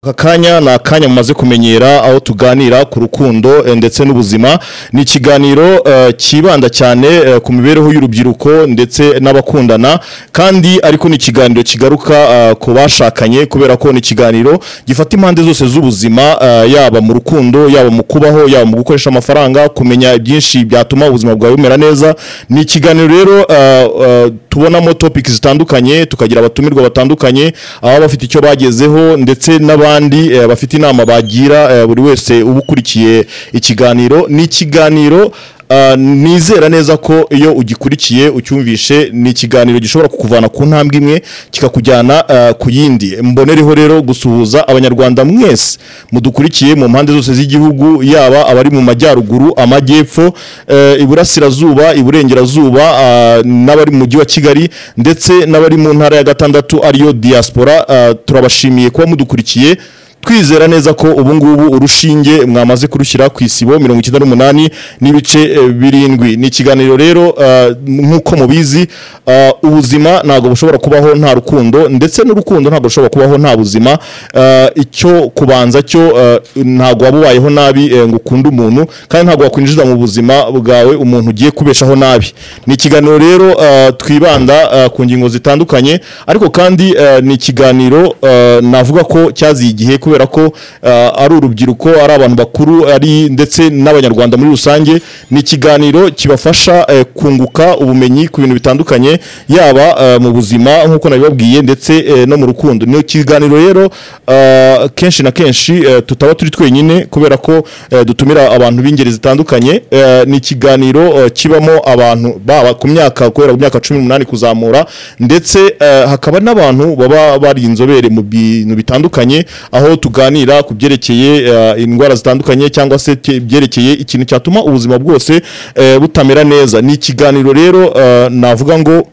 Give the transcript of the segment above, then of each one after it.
aka kanya ni akanya mumaze kumenyera aho tuganira ku rukundo eh, ndetse n'ubuzima ni ikiganiro eh, kibanda cyane eh, ku mibereho y'urubyiruko ndetse n'abakundana kandi ariko ni ikiganiro kigaruka eh, ku bashakanye kubera ko ni ikiganiro gifata impande zose z'ubuzima eh, yaba mu rukundo yaba mu kubaho yaba mu gukoresha amafaranga kumenya byinshi byatuma ubuzima bwawe bumera neza ni ikiganiro rero eh, eh, tubonamo topic zitandukanye tukagira abatumirwa batandukanye ababa bafite icyo bagezeho ndetse n'abandi eh, bafite inama bagira eh, buri wese uba ukurikiye ikiganiro ni ikiganiro ah, nizera neza ko iyo ugikurikiye ucyumvishe ni ikiganiro gishobora kukuvana ku ntambwe imwe kikakujyana ah, ku yindi mbonereho rero gusuhuza abanyarwanda mwese mudukurikiye mu mpande zose z'igihugu yaba abari mu majyaruguru amajyepfo eh, iburasirazuba iburengerazuba ah, n'abari mu mujyi wa kigali ndetse n'abari mu ntara ya gatandatu ariyo diaspora ah, turabashimiye kuba mudukurikiye twizera neza ko ubu ngubu urushinge mwamaze kurushyira ku isibo mirongo icyenda n'umunani n'ibice eh, birindwi ni ikiganiro rero ah, nk'uko mubizi ah, ubuzima ntabwo bushobora kubaho nta rukundo ndetse n'urukundo ntabwo rushobora kubaho nta buzima Ah, icyo kubanza cyo ah, ntabwo waba ubayeho nabi eh, ngo ukunde umuntu kandi ntabwo wakwinjiza mu buzima bwawe umuntu ugiye kubeshaho nabi ni ikiganiro rero ah, twibanda ah, ku ngingo zitandukanye ariko kandi eh, ni ikiganiro eh, navuga ko cyaziye igihe kubera ko eh, ari urubyiruko ari abantu bakuru ari ndetse n'abanyarwanda muri rusange ni ikiganiro kibafasha eh, kunguka ubumenyi ku bintu bitandukanye yaba eh, mu buzima nk'uko nabibabwiye ndetse eh, no mu rukundo ni ikiganiro rero eh, kenshi na kenshi eh, tutaba turi twenyine kubera ko eh, dutumira abantu b'ingeri zitandukanye eh, ni ikiganiro eh, kibamo abantu baba ku myaka kubera ku myaka cumi n'umunani kuzamura ndetse eh, hakaba n'abantu baba bari inzobere mu bintu bitandukanye aho tuganira ku byerekeye eh, indwara zitandukanye cyangwa se ke- byerekeye ikintu cyatuma ubuzima bwose eh, butamera neza ni ikiganiro rero eh, navuga ngo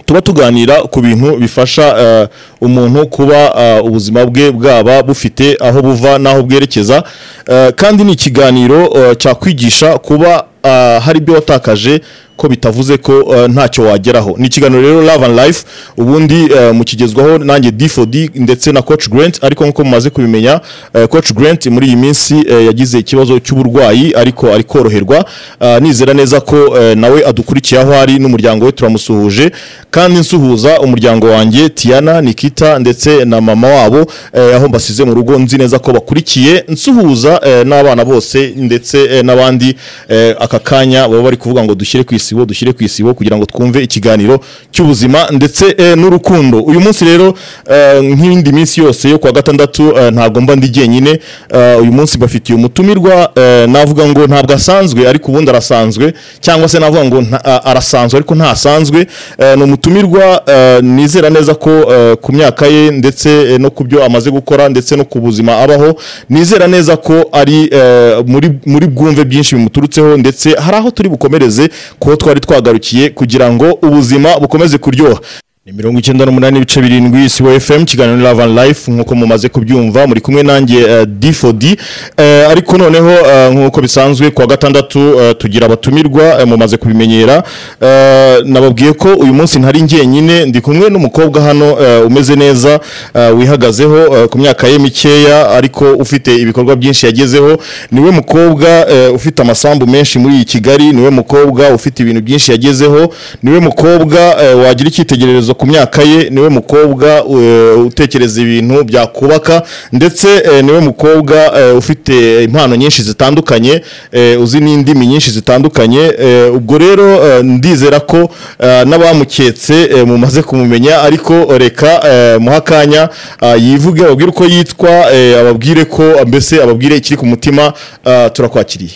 tuba tuganira ku bintu bifasha eh, umuntu kuba eh, ubuzima bwe bwaba bufite aho buva n'aho bwerekeza Eh, kandi ni ikiganiro eh, cyakwigisha kuba eh, hari ibyo watakaje ko bitavuze ko eh, ntacyo wageraho ni ikiganiro rero Love and Life ubundi eh, mukigezwaho nanjye D4D ndetse na Coach Grant ariko nkuko mumaze kubimenya eh, Coach Grant muri iyi minsi eh, yagize ikibazo cy'uburwayi ariko ari koroherwa Ah, nizera neza ko eh, nawe adukurikiye aho ari n'umuryango we turamusuhuje kandi nsuhuza umuryango wanjye Tiana Nikita ndetse na mama wabo eh, aho mbasize mu rugo nzi neza ko bakurikiye nsuhuza eh, n'abana bose ndetse eh, n'abandi eh, aka kanya baba bari kuvuga ngo dushyire ku isibo dushyire ku isibo kugira ngo twumve ikiganiro cy'ubuzima ndetse eh, n'urukundo uyu munsi rero eh, nk'indi minsi yose yo kwa gatandatu eh, ntabwo mba ndi jyenyine eh, uyu munsi bafitiye umutumirwa eh, navuga ngo ntabwo asanzwe ariko ubundi arasanzwe cyangwa se navuga ngo nta- a- arasanzwe ariko ntasanzwe eh, ni umutumirwa eh, nizera neza ko eh, ku myaka ye ndetse eh, no ku byo amaze gukora ndetse no ku buzima abaho nizera neza ko ari eh, muri muri bwumve byinshi bimuturutseho ndetse hari aho turi bukomereze kuko twari twagarukiye kugira ngo ubuzima bukomeze kuryoha ni mirongo icyenda n'umunani ibice birindwi isibo fm kiganiro ni love and life nk'uko mumaze kubyumva muri kumwe nanjye eh, d4d Eh, ariko noneho eh, nk'uko bisanzwe kuwa gatandatu eh, tugira abatumirwa eh, mumaze kubimenyera Eh, nababwiye ko uyu munsi ntari njyenyine ndi kumwe n'umukobwa hano eh, umeze neza eh, wihagazeho eh, ku myaka ye mikeya ariko ufite ibikorwa byinshi yagezeho niwe mukobwa eh, ufite amasambu menshi muri iyi kigali niwe mukobwa ufite ibintu byinshi yagezeho niwe mukobwa eh, wagira icyitegererezo ku myaka ye niwe mukobwa eh, utekereza ibintu byakubaka ndetse eh, niwe mukobwa eh, ufite impano nyinshi zitandukanye eh, uzi n'indimi nyinshi zitandukanye eh, ubwo rero eh, ndizera ko eh, n'abamuketse eh, mumaze kumumenya ariko reka eh, muhe akanya ah, yivuge ababwire uko yitwa eh, ababwire ko mbese ababwire ikiri ku mutima ah, turakwakiriye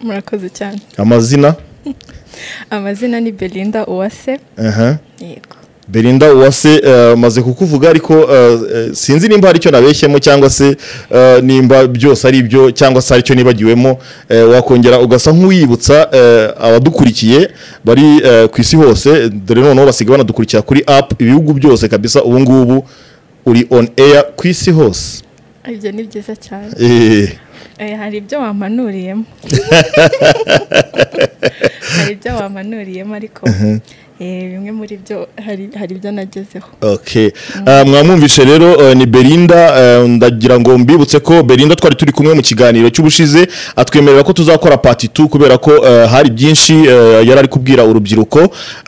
murakoze cyane amazina amazina ni belinda uwase aha yego Belinda uwase eh, maze kukuvuga ariko eh, eh, sinzi nimba hari icyo nabeshyemo cyangwa se eh, nimba byose ari byo cyangwa se hari icyo nibagiwemo eh, wakongera ugasa nk'uwibutsa eh, abadukurikiye bari eh, ku isi hose dore noneho basigaye banadukurikira kuri app ibihugu byose kabisa ubu ngubu uri on air ku isi hose ibyo ni byiza cyane Eh, Eh, hari ibyo wampanuriyemo hari ibyo wampanuriyemo ariko Eh, bimwe muri byo hari hari ibyo nagezeho Okay. Ah, mwamwumvishe rero eh, ni Belinda eh, ndagira ngo mbibutse ko Belinda twari turi kumwe mu kiganiro cy'ubushize atwemerera ko tuzakora part 2 kubera ko eh, hari byinshi eh, yari ari kubwira urubyiruko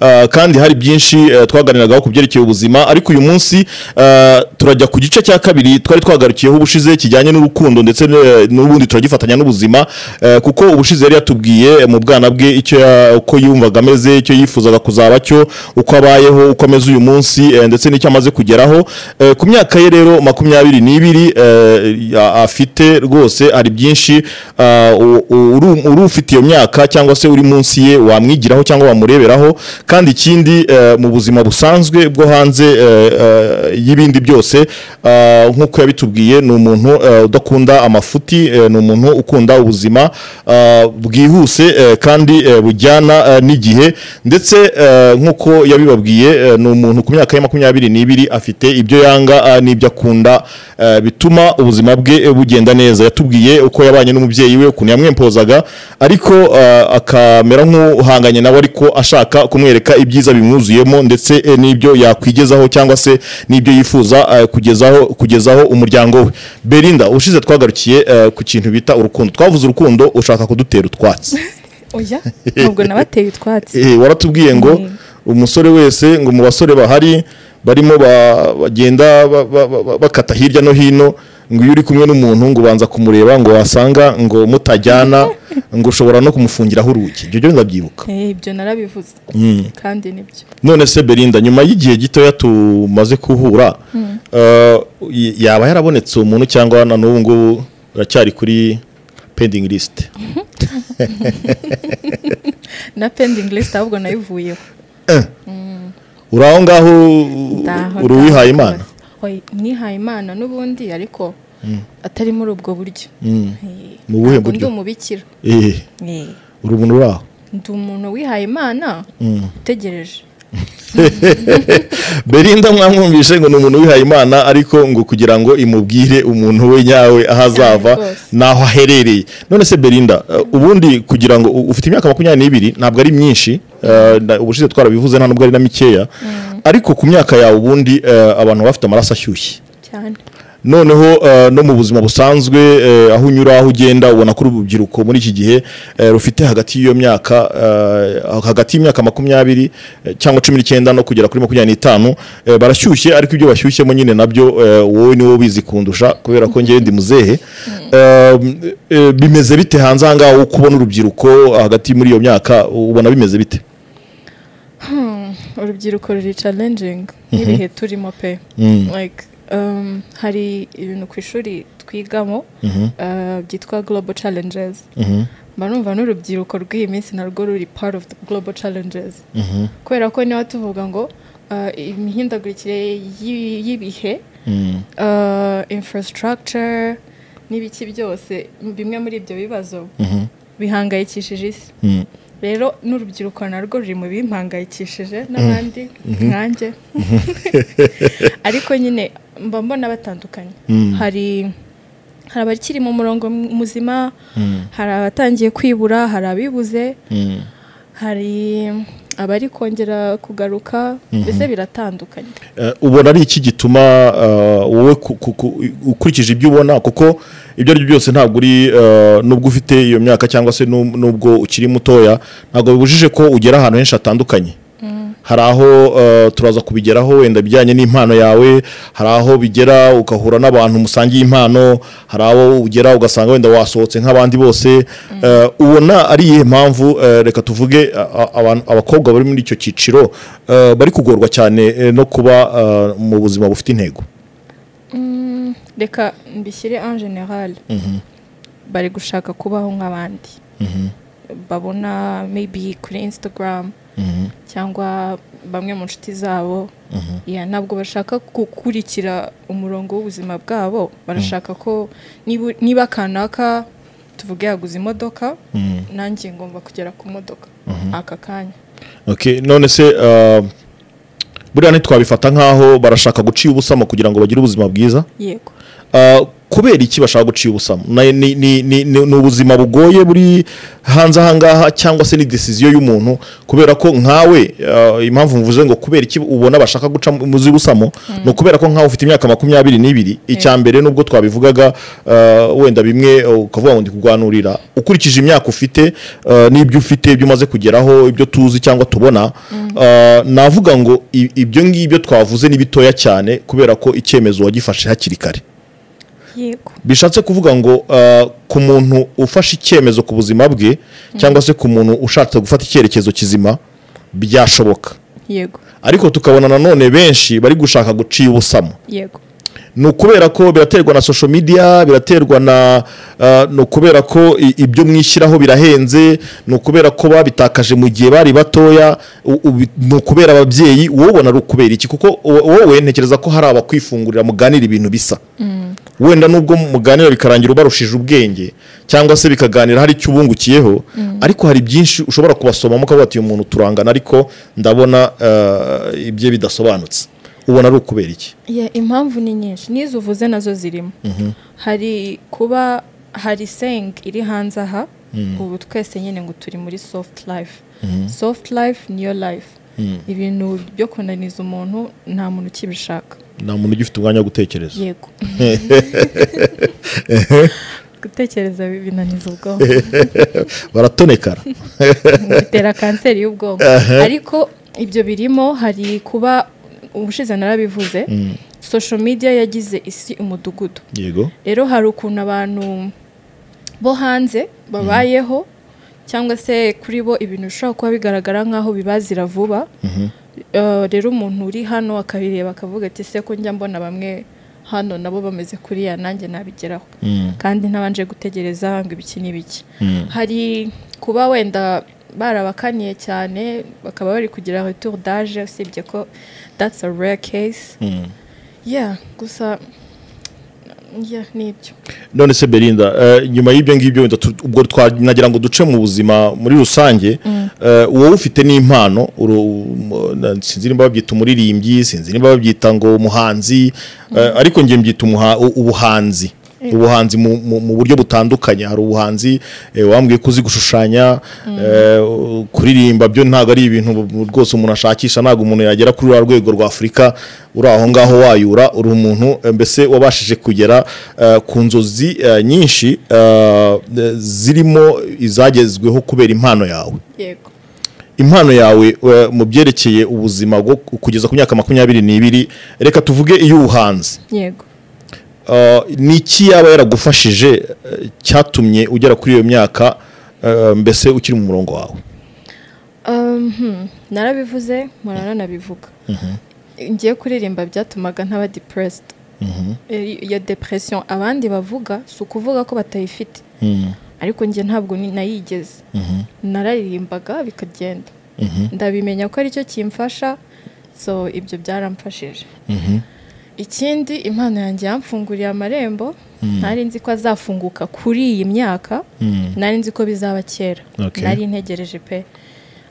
ah, kandi hari byinshi eh, twaganiragaho ku byerekeye ubuzima ariko uyu munsi ah, turajya ku gice cya kabiri twari twagarukiyeho ubushize kijyanye n'urukundo ndetse eh, n'ubundi turagifatanya n'ubuzima eh, kuko ubushize yari yatubwiye eh, mu bwana bwe icyo ya- uko yumvaga ameze icyo yifuzaga kuzaba cyo uko abayeho uko ameze uyu munsi eh, ndetse n'icyo amaze kugeraho Eh, ku myaka ye rero makumyabiri n'ibiri eh, a- afite rwose hari byinshi ah, u- u- uru uri ufite iyo myaka cyangwa se uri munsi ye wamwigiraho cyangwa wamureberaho kandi ikindi eh, mu buzima busanzwe bwo hanze eh, eh, y'ibindi byose ah, nk'uko yabitubwiye ni umuntu eh, udakunda amafuti eh, ni umuntu ukunda ubuzima ah, bwihuse eh, kandi eh, bujyana eh, n'igihe ndetse eh, nk'uko yabibabwiye eh, ni umuntu ku myaka ya makumyabiri n'ibiri afite ibyo yanga ah, n'ibyo akunda eh, bituma ubuzima bwe eh, bugenda neza yatubwiye uko yabanye n'umubyeyi we ukuntu yamwempozaga ariko ah, akamera nk'uhanganye nawe ariko ashaka kumwereka ibyiza bimwuzuyemo ndetse eh, n'ibyo yakwigezaho cyangwa se n'ibyo yifuza eh, kugezaho kugezaho umuryango we Belinda ubushize twagarukiye eh, ku kintu bita urukundo twavuze urukundo ushaka kudutera utwatsi oya ntabwo nabateye utwatsi Eh, waratubwiye ngo Mm. umusore wese ngo mu basore bahari barimo ba- bagenda ba- ba- ba- bakata hirya no hino ngo iyo uri kumwe n'umuntu ngo ubanza kumureba ngo wasanga ngo mutajyana ngo ushobora no kumufungiraho urugi ibyo byo ndabyibuka Eh, ibyo narabivuze kandi nibyo none se Belinda nyuma y'igihe gitoya tumaze kuhura eh, y- yaba yarabonetse umuntu cyangwa na n'ubu ngubu uracyari kuri pending list na pending list ahubwo nayivuyeho uri aho ngaho Ndaho, uri ndaho uwihaye imana rwose. Oya, nihaye imana n'ubundi ariko atari muri ubwo buryo Eh, Mu buhe ntabwo buryo? ndi umubikira Eh. Eh, uri umuntu uri aho ndi umuntu wihaye imana utegereje Belinda mwamwumvishe ngo ni umuntu wihaye Imana ariko ngo kugira ngo imubwire umuntu we nyawe aho azava Cyane rwose. n'aho aherereye none se Belinda uh, ubundi kugira ngo u- ufite imyaka makumyabiri n'ibiri ntabwo ari myinshi uh, na- ubushize twarabivuze nta nubwo ari na mikeya ariko ku myaka yawe ubundi uh, abantu baba bafite amaraso ashyushye cyane noneho eh, no mu buzima busanzwe eh, aho unyura aho ugenda ubona ko urubyiruko muri iki gihe eh, rufite hagati y'iyo myaka eh, hagati y'imyaka makumyabiri eh, cyangwa cumi n'icyenda no kugera kuri makumyabiri n'itanu eh, barashyushye ariko ibyo bashyushyemo nyine nabyo eh, wowe niwe ubizi kundusha kubera ko ngewe ndi muzehe Eh, eh, bimeze bite hanze aha ngaha uko ubona urubyiruko hagati muri iyo myaka ubona bimeze bite urubyiruko ruri challenging n'ibihe turimo pe like um, hari ibintu ku ishuri twigamo uh, byitwa global challenges mba numva n'urubyiruko rw'iyi minsi narwo ruri part of the global challenges kubera ko niba tuvuga ngo uh, imihindagurikire y'i- y'ibihe uh, infrastructure n'ibiki byose bimwe muri ibyo bibazo bihangayikishije isi rero n'urubyiruko narwo ruri mu bimpangayikishije n'abandi nkanjye ariko nyine mba mbona batandukanye hari hari abakiri mu murongo m- muzima hari abatangiye kwibura hari abibuze hari abari kongera kugaruka mbese biratandukanye Eh, ubona ari iki gituma eh, wowe ku- ku- ku- ukurikije ibyo ubona kuko ibyo ari byo byose ntabwo uri eh, nubwo ufite iyo myaka cyangwa se nub- nubwo ukiri mutoya ntabwo bibujije ko ugera ahantu henshi hatandukanye hari aho eh, turaza kubigeraho wenda bijyanye n'impano yawe hari aho bigera ugahura n'abantu musangiye impano hari aho ugera ugasanga wenda wasohotse nk'abandi bose Eh, ubona ari iyihe mpamvu eh, reka tuvuge a- a- abantu- abakobwa bari muri icyo cyiciro eh, bari kugorwa cyane eh, no kuba eh, mu buzima bufite intego Mm, reka mbishyire en general bari gushaka kubaho nk'abandi babona maybe kuri instagram cyangwa bamwe mu nshuti zabo Yeah, ntabwo bashaka gukurikira umurongo w'ubuzima bwabo barashaka ko niba- niba kanaka tuvuge yaguze imodoka nanjye ngomba kugera ku modoka aka kanya Okay, none se eh, buriya ntitwabifata nk'aho barashaka guciye ubusamo kugira ngo bagire ubuzima bwiza yego Uh, ku kubera iki bashaka guciye ubusamo Na- ni- ni ni- ni- ni ubuzima bugoye buri hanze aha ngaha cyangwa se ni desiziyo y'umuntu kubera ko nkawe eh, impamvu mvuze ngo kubera iki ubona bashaka guca mu muzi busamo ni ukubera ko nkawe ufite imyaka makumyabiri n'ibiri icya mbere nubwo twabivugaga eh, wenda bimwe eh, ukavuga ngo ndi kurwanurira ukurikije imyaka ufite eh, n'ibyo ufite ibyo umaze kugeraho ibyo tuzi cyangwa tubona eh, navuga ngo i- ibyo ngibyo twavuze ni bitoya cyane kubera ko icyemezo wagifashe hakiri kare yego bishatse kuvuga ngo uh, ku muntu ufashe icyemezo ku buzima bwe cyangwa se ku muntu ushatse gufata icyerekezo kizima byashoboka yego ariko tukabona nanone benshi bari gushaka guciya ubusamo yego ni ukubera ko biraterwa na social media biraterwa na uh, ni ukubera ko i- ibyo mwishyiraho birahenze ni ukubera ko babitakaje mu gihe bari batoya u- ubi- ni ukubera ababyeyi wowe ubona ari ukubera iki kuko wo- wowe ntekereza ko hari abakwifungurira muganira ibintu bisa wenda nubwo muganira bikarangira ubarushije ubwenge cyangwa se bikaganira hari icyo ubungukiyeho ariko hari byinshi ushobora kubasomamo ukavuga ati uyu muntu turangana ariko ndabona uh, ibye bidasobanutse ubona ari ukubera iki Ya, impamvu ni nyinshi n'izo uvuze nazo zirimo hari kuba hari seng iri hanze aha ubu twese nyine ngo turi muri soft life soft life niyo life ibintu byo kunaniza umuntu nta muntu ukibishaka nta muntu ugifite umwanya wo gutekereza yego gutekereza binaniza ubwonko baratonekara bitera kanseri y'ubwonko ariko ibyo birimo hari kuba ubushize narabivuze social media yagize isi umudugudu yego rero hari ukuntu abantu bo hanze babayeho cyangwa se kuri bo ibintu bishobora kuba bigaragara nk'aho bibazira vuba Eh, rero umuntu uri hano akabireba akavuga ati se ko njya mbona bamwe hano nabo bameze kuriya nanjye nabigeraho kandi ntabanje gutegereza ngo ibiki n'ibiki hari kuba wenda barabakaniye cyane bakaba bari kugira retour d'age usibye ko that's a rare case yeah gusa yeah nibyo none se berinda eh, nyuma y'ibyo ngibyo wenda tu- ubwo twanagira ngo duce mu buzima muri rusange eh, wowe ufite n'impano uru- mu- na- sinzi niba babyita umuririmbyi sinzi niba babyita ngo umuhanzi eh, ariko ngiye mbyita umuha- u- ubuhanzi ubuhanzi mu, mu, mu buryo butandukanye hari ubuhanzi eh, wambwiye ko uzi gushushanya eh, u- kuririmba byo ntabwo ari ibintu bu- rwose umuntu ashakisha ntabwo umuntu yagera kuri rwa rwego rwa afurika uri aho ngaho wayura uri umuntu eh, mbese wabashije kugera eh, ku nzozi eh, nyinshi eh, zirimo izagezweho kubera impano yawe yego impano yawe eh, mu byerekeye ubuzima bwo kugeza ku myaka makumyabiri n'ibiri reka tuvuge iy'ubuhanzi yego Uh, ni iki yaba yaragufashije uh, cyatumye ugera kuri iyo myaka uh, mbese ukiri mu murongo wawe Um, hmm, narabivuze mpora nanabivuga ngiye kuririmba byatumaga ntaba depressed Eh, iyo depression abandi bavuga si ukuvuga ko batayifite ariko njye ntabwo ni- nayigeze nararimbaga bikagenda ndabimenya ko aricyo kimfasha so ibyo byaramfashije ikindi impano yanjye yamfunguriye amarembo nari nzi ko azafunguka kuri iyi myaka nari nzi ko bizaba kera Okay. nari ntegereje pe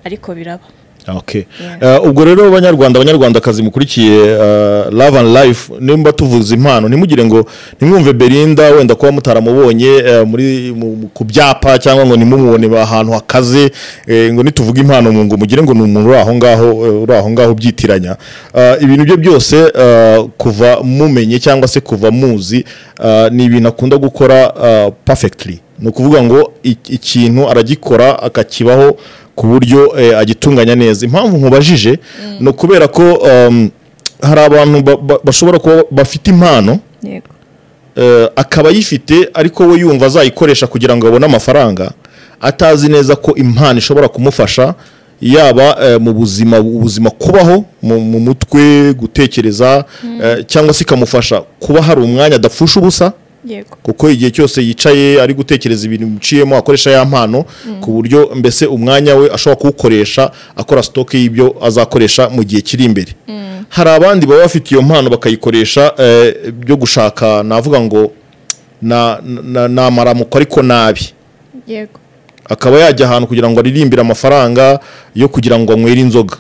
ariko biraba Okay. Uh, ubwo rero abanyarwanda abanyarwandakazi mukurikiye uh, love and life nimba tuvuze impano ntimugire ngo ntimwumve berinda wenda kuba mutaramubonye uh, muri mu, mu- ku byapa cyangwa ngo nimumubone ahantu hakaze eh, ngo nituvuge impano ngo mugire ngo ni umuntu uri aho ngaho eh, uri aho ngaho ubyitiranya Uh, ibintu bye byose uh, kuva mumenye cyangwa se kuva muzi uh, ni ibintu akunda gukora uh, perfectly ni ukuvuga ngo ik- ikintu aragikora akakibaho ku buryo eh, agitunganya neza impamvu nkubajije ni ukubera ko um, hari abantu ba- ba- bashobora kuba bafite impano yego eh, akaba ayifite ariko we yumva azayikoresha kugira ngo abone amafaranga atazi neza ko impano ishobora kumufasha yaba eh, mu buzima ubuzima kubaho mu, mu mutwe gutekereza eh, cyangwa se ikamufasha kuba hari umwanya adapfusha ubusa yego kuko igihe cyose yicaye ari gutekereza ibintu biciyemo akoresha ya mpano ku buryo mbese umwanya we ashobora kuwukoresha akora sitoke y'ibyo azakoresha mu gihe kiri imbere hari abandi baba bafite iyo mpano bakayikoresha eh, byo gushaka navuga ngo na- na- ni amaramuko ariko nabi yego akaba yajya ahantu kugira ngo aririmbire amafaranga yo kugira ngo anywere inzoga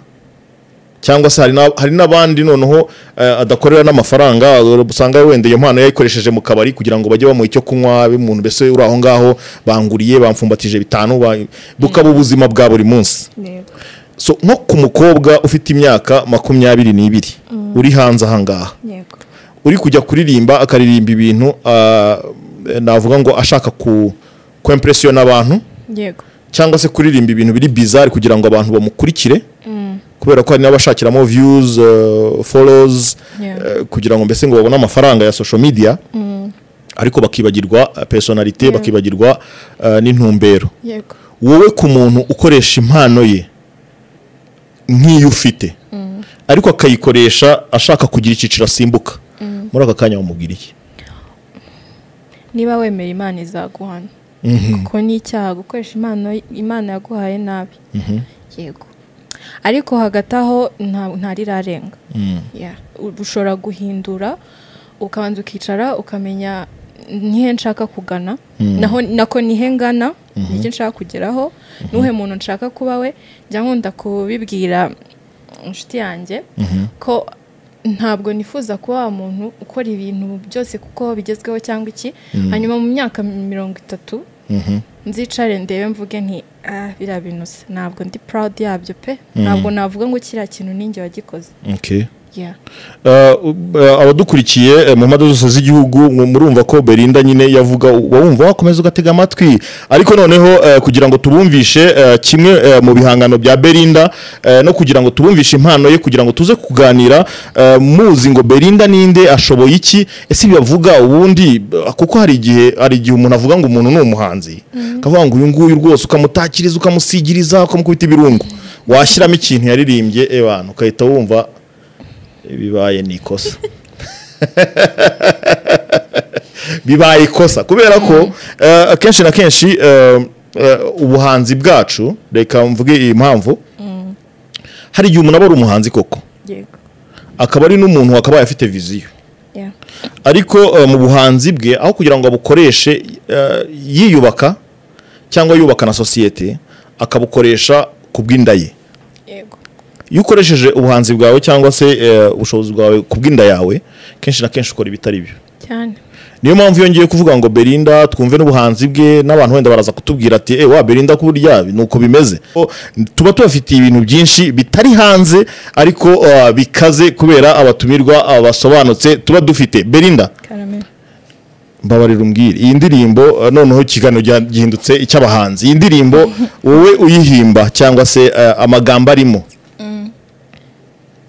cyangwa se hari na- hari n'abandi noneho eh, adakorera n'amafaranga usanga wenda iyo mpano yayikoresheje mu kabari kugira ngo bajye bamuha icyo kunywa umuntu mbese uri aho ngaho banguriye bamfumbatije bitanu ba- bukaba ubuzima bwa buri munsi Yego. so nko ku mukobwa ufite imyaka makumyabiri n'ibiri uri hanze ahangaha Yego. uri kujya kuririmba akaririmba ibintu ah, navuga ngo ashaka ku ku impression abantu Yego. cyangwa se kuririmba ibintu biri bizarre kugira ngo abantu bamukurikire kubera ko hari n'abashakiramo views eh, follows Yeah. eh, kugira ngo mbese ngo babone amafaranga ya social media ariko bakibagirwa eh, personality Yeah. bakibagirwa eh, n'intumbero Yego. wowe ku muntu ukoresha impano ye nk'iyo ufite ariko akayikoresha ashaka kugira icyiciro asimbuka muri aka kanya wamubwiriye niba wemera imana izaguhana kuko ni icyaha gukoresha impano imana yaguhaye nabi yego ariko hagati aho nta- ntarirarenga Yeah. U- ushobora guhindura ukabanza ukicara ukamenya nihe nshaka kugana naho nako nihe ngana n'icyo nshaka kugeraho n'uhe muntu nshaka kuba we njya nkunda kubibwira inshuti yanjye ko ntabwo nifuza kuba wa muntu ukora ibintu byose kuko bigezweho cyangwa iki hanyuma mu myaka mirongo itatu nzicare ndebe mvuge nti ah biriya bintu se ntabwo ndi proud yabyo pe ntabwo navuga ngo kiriya kintu ninjye wagikoze Okay. Yeah. Eh, eh, abadukurikiye eh, mu mpande zose z'igihugu mu- murumva ko Belinda nyine yavuga wawumva wakomeza ugatega amatwi ariko noneho eh, kugira ngo tubumvishe eh, kimwe eh, mu bihangano bya Belinda eh, no kugira ngo tubumvishe impano ye kugira ngo tuze kuganira eh, muzi ngo Belinda ninde ashoboye iki ese ibyo avuga ubundi eh, kuko hari igihe hari igihe umuntu avuga ngo umuntu ni umuhanzi akavuga ngo uyu nguyu rwose ukamutakiriza ukamusigiriza ukamukubita ibirungo washyiramo ikintu yaririmbye ebana ukahita wumva bibaye ni ikosa bibaye ikosa kubera ko eh, akenshi na kenshi eh, eh, ubuhanzi bwacu reka mvuge iyi mpamvu hari igihe umuntu aba ari umuhanzi koko Yego. akaba ari n'umuntu wakabaye afite viziyo Yeah. ariko eh, mu buhanzi bwe aho kugira ngo abukoreshe eh, yiyubaka cyangwa yubaka na sosiyete akabukoresha ku bw'inda ye Yego. iyo ukoresheje ubuhanzi bwawe cyangwa se eh, ubushobozi bwawe ku bw'inda yawe kenshi na kenshi ukora ibitari byo Cyane. niyo mpamvu yongeye kuvuga ngo Belinda twumve n'ubuhanzi bwe n'abantu wenda baraza kutubwira ati eh wa Belinda kuburya ni uko bimeze O, tuba tubafitiye ibintu byinshi bitari hanze ariko eh, bikaze kubera abatumirwa abasobanutse tuba dufite Belinda Karame. mbabarira umbwire iyi ndirimbo eh, noneho ikiganiro gya- gihindutse icy'abahanzi iyi ndirimbo wowe uyihimba cyangwa se eh, amagambo arimo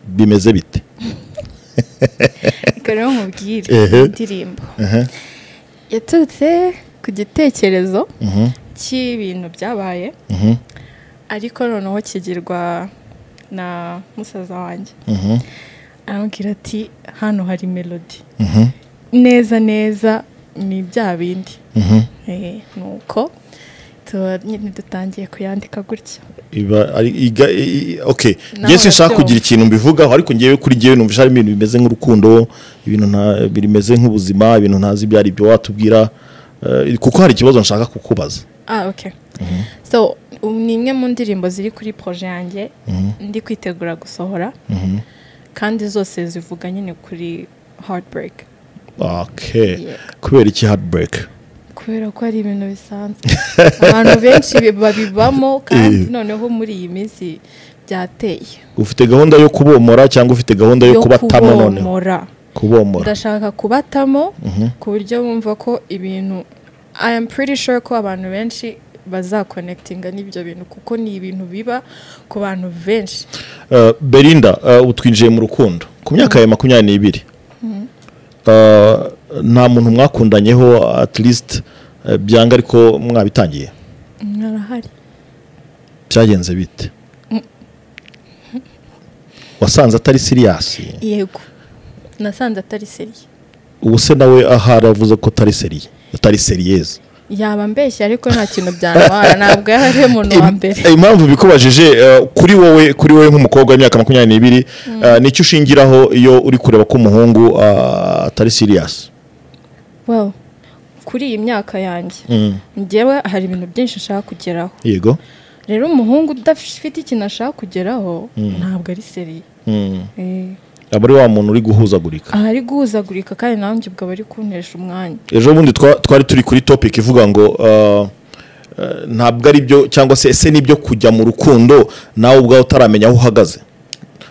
bimeze bite Reka rero nkubwire Ehe. indirimbo. Yaturutse ku gitekerezo cy'ibintu byabaye ariko noneho kigirwa na musaza wanjye aramubwira ati hano hari melody neza neza ni bya bindi Eh, nuko tuba nyine dutangiye kuyandika gutya Iba- ari- iga- i- i- okay Nawe yesu nshaka urabyumva. kugira ikintu mbivugaho ariko ngewe kuri ngewe numvise hari ibintu bimeze nk'urukundo ibintu nta- bimeze nk'ubuzima ibintu ntazi ibyo ari byo watubwira eh, kuko hari ikibazo nshaka kukubaza Ah, ok. So, um, ni imwe mu ndirimbo ziri kuri proje yanjye ndi kwitegura gusohora kandi zose zivuga nyine kuri heartbreak okay Yeah. kubera iki heartbreak kubera ko ari ibintu bisanzwe abantu benshi bi- babibamo kandi noneho muri iyi minsi byateye ufite gahunda yo kubomora cyangwa ufite gahunda yo kubatamo noneho kubomora kubomora ndashaka kubatamo ku buryo bumva ko ibintu i am pretty sure ko abantu benshi bazakonekitinga n'ibyo bintu kuko ni ibintu biba ku bantu benshi Eh, Belinda eh, ubu twinjiye mu rukundo ku myaka ya makumyabiri n'ibiri Eh, nta muntu mwakundanyeho at least eh, byanga ariko mwabitangiye Narahari. byagenze bite wasanze atari siriyasi Yego. Nasanze atari seriye. ubu se nawe ahari avuze ko atari seriye atari seriyeze Yaba mbeshya ariko nta kintu byantwara ntabwo yari umuntu wa mbere. Im- impamvu bikubajije eh, kuri wowe kuri wowe nk'umukobwa w'imyaka makumyabiri n'ibiri eh, nicyo ushingiraho iyo uri kureba ko umuhungu ah, atari siriyasi Well, kuri iyi myaka yanjye njyewe hari ibintu byinshi nshaka kugeraho yego rero umuhungu udafite ikintu ashaka kugeraho ntabwo ari seriye Eh, aba ari wa muntu uri guhuzagurika ahari guhuzagurika kandi nawe njye ubwo aba ari kuntesha umwanya ejo bundi twa- twari turi kuri topic ivuga ngo uh, uh, ntabwo ari byo cyangwa se ese nibyo kujya mu rukundo nawe ubwawe utaramenya aho uhagaze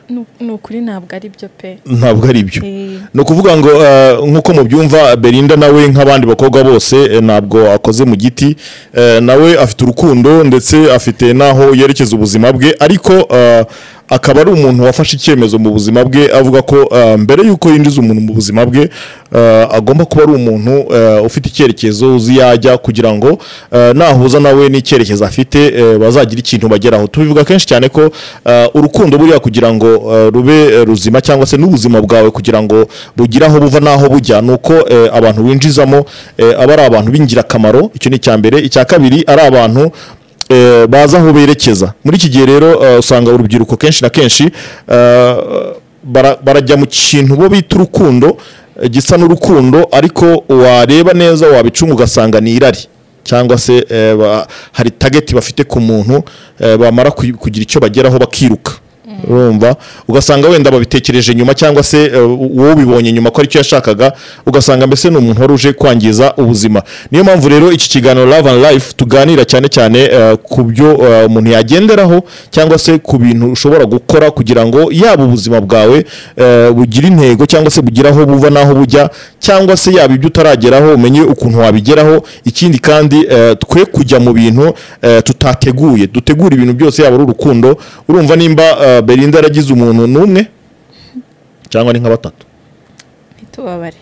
Nu- ni ukuri ntabwo ari byo pe ntabwo ari byo Eh, ni ukuvuga ngo eh, nk'uko mubyumva Belinda nawe nk'abandi bakobwa bose eh, ntabwo akoze mu giti Eh, nawe afite urukundo ndetse afite n'aho yerekeza ubuzima bwe ariko eh, akaba ari umuntu wafashe icyemezo mu buzima bwe avuga ko eh, mbere y'uko yinjiza umuntu mu buzima bwe eh, agomba kuba ari umuntu eh, ufite icyerekezo uzi yajya kugira ngo eh, nahuza nawe n'icyerekezo afite eh, bazagira ikintu bageraho tubivuga kenshi cyane ko eh, urukundo buriya kugira ngo eh, rube eh, ruzima cyangwa se n'ubuzima bwawe kugira ngo bugire aho buva n'aho bujya ni uko eh, abantu winjizamo eh, aba ari abantu b'ingirakamaro icyo ni icya mbere icya kabiri ari abantu eh, bazi aho berekeza muri iki gihe rero eh, usanga urubyiruko kenshi na kenshi eh, bara- barajya mu kintu bo bita urukundo eh, gisa n'urukundo ariko wareba neza wabicunga ugasanga ni irari cyangwa se eh, ba- hari tageti bafite ku muntu eh, bamara kuy- kugira icyo bageraho bakiruka urumva ugasanga wenda babitekereje nyuma cyangwa se eh, wowe ubibonye nyuma ko aricyo yashakaga ugasanga mbese ni umuntu wari uje kwangiza ubuzima niyo mpamvu rero iki kiganiro love and life tuganira cyane cyane eh, ku byo eh, umuntu yagenderaho cyangwa se ku bintu ushobora gukora kugira ngo yaba ubuzima bwawe eh, bugire intego cyangwa se bugire aho buva n'aho bujya cyangwa se yaba ibyo utarageraho umenye ukuntu wabigeraho ikindi kandi eh, twe kujya mu bintu eh, tutateguye dutegura ibintu byose yaba ari urukundo urumva nimba eh, Belinda yaragize umuntu n'umwe cyangwa ni nka batatu ntitubabare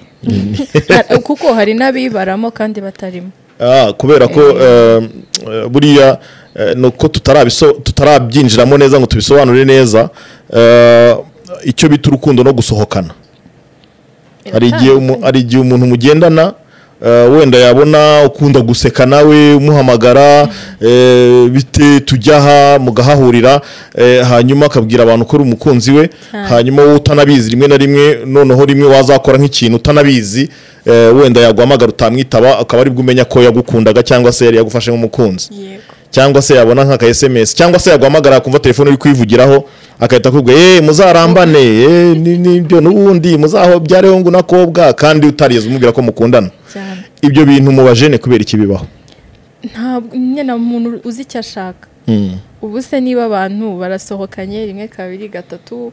kuko hari n'abibaramo kandi batarimo Ah, kubera ko eh, eh, buriya eh, ni uko tutarabiso- tutarabyinjiramo neza ngo tubisobanure neza eh, icyo bita urukundo no gusohokana hari igihe umu- hari igihe umuntu mugendana eh, wenda yabona ukunda guseka nawe umuhamagara eh, bite tujyaha mugahahurira eh, hanyuma akabwira abantu ko uri umukunzi we Cyane. hanyuma wowe utanabizi rimwe na rimwe noneho rimwe wazakora nk'ikintu utanabizi eh, wenda yaguhamagara utamwitaba akaba aribwo umenya ko yagukundaga cyangwa se yari yagufashe nk'umukunzi yego cyangwa se yabona nk'aka SMS cyangwa se yaguhamagara akumva telefone uri kwivugiraho agahita akubwira eh muzarambane eh ni- nibyo n'ubundi muzahobyareho ngo unakobwa kandi utarigeze umubwira ko mukundana cyane ibyo bintu mubajene kubera iki bibaho ntabwo nyine umuntu uzi icyo ashaka Mm. ubu se niba abantu barasohokanye rimwe kabiri gatatu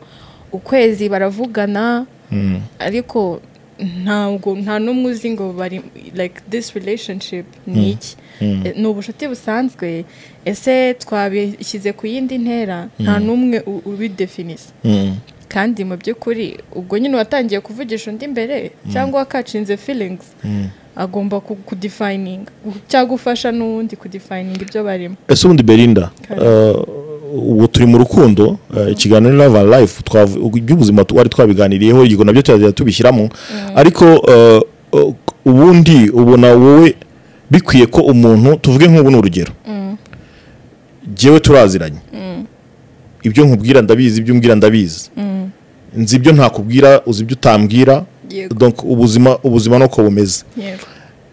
ukwezi baravugana ariko ntabwo nta n'umwe uzi ngo bari like this relationship ni iki Eh, ni ubucuti busanzwe ese twabishyize ku yindi ntera nta n'umwe u- ubidefinisa Mm. kandi mu by'ukuri ubwo nyine watangiye kuvugisha undi mbere cyangwa wakacinze feelings agomba ku- kudefininga cyangwa gufasha n'uwundi kudefininga ibyo barimo ese ubundi Belinda Kare. eh, ubu turi mu rukundo eh, ikiganiro Love and Life twavu- iby'ubuzima twari twabiganiriyeho igihe nabyo turazajya tubishyiramo ariko eh, eh, ubundi ubona wowe bikwiye ko umuntu tuvuge nk'ubu ni urugero jyewe turaziranye ibyo nkubwira ndabizi ibyo umbwira ndabizi nzi ibyo ntakubwira uzi ibyo utambwira Yego. donc ubuzima ubuzima nuko bumeze yego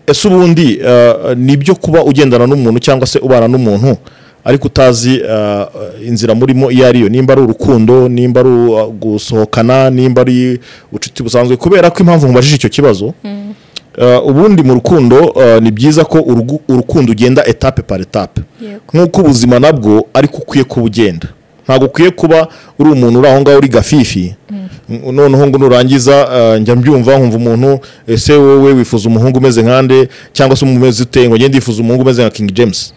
ese ubundi eh, nibyo kuba ugendana n'umuntu cyangwa se ubana n'umuntu ariko utazi eh, inzira murimo iyo ariyo nimba ari urukundo nimba ari u- uh, gusohokana nimba ari ubucuti busanzwe kubera ko impamvu mubajije icyo kibazo eh, ubundi mu rukundo eh, ni byiza ko urugu- urukundo ugenda etape par etape yego nk'uko ubuzima nabwo ariko ukwiye kuba ugenda ntabwo ukwiye kuba uri umuntu uri aho ngaho uri gafifi N- noneho ngo nurangiza eh, njya mbyumva nkumva umuntu ese wowe wifuza umuhungu umeze nkande cyangwa se umeze uteye ngo ngende yifuza umuhungu umeze nka King James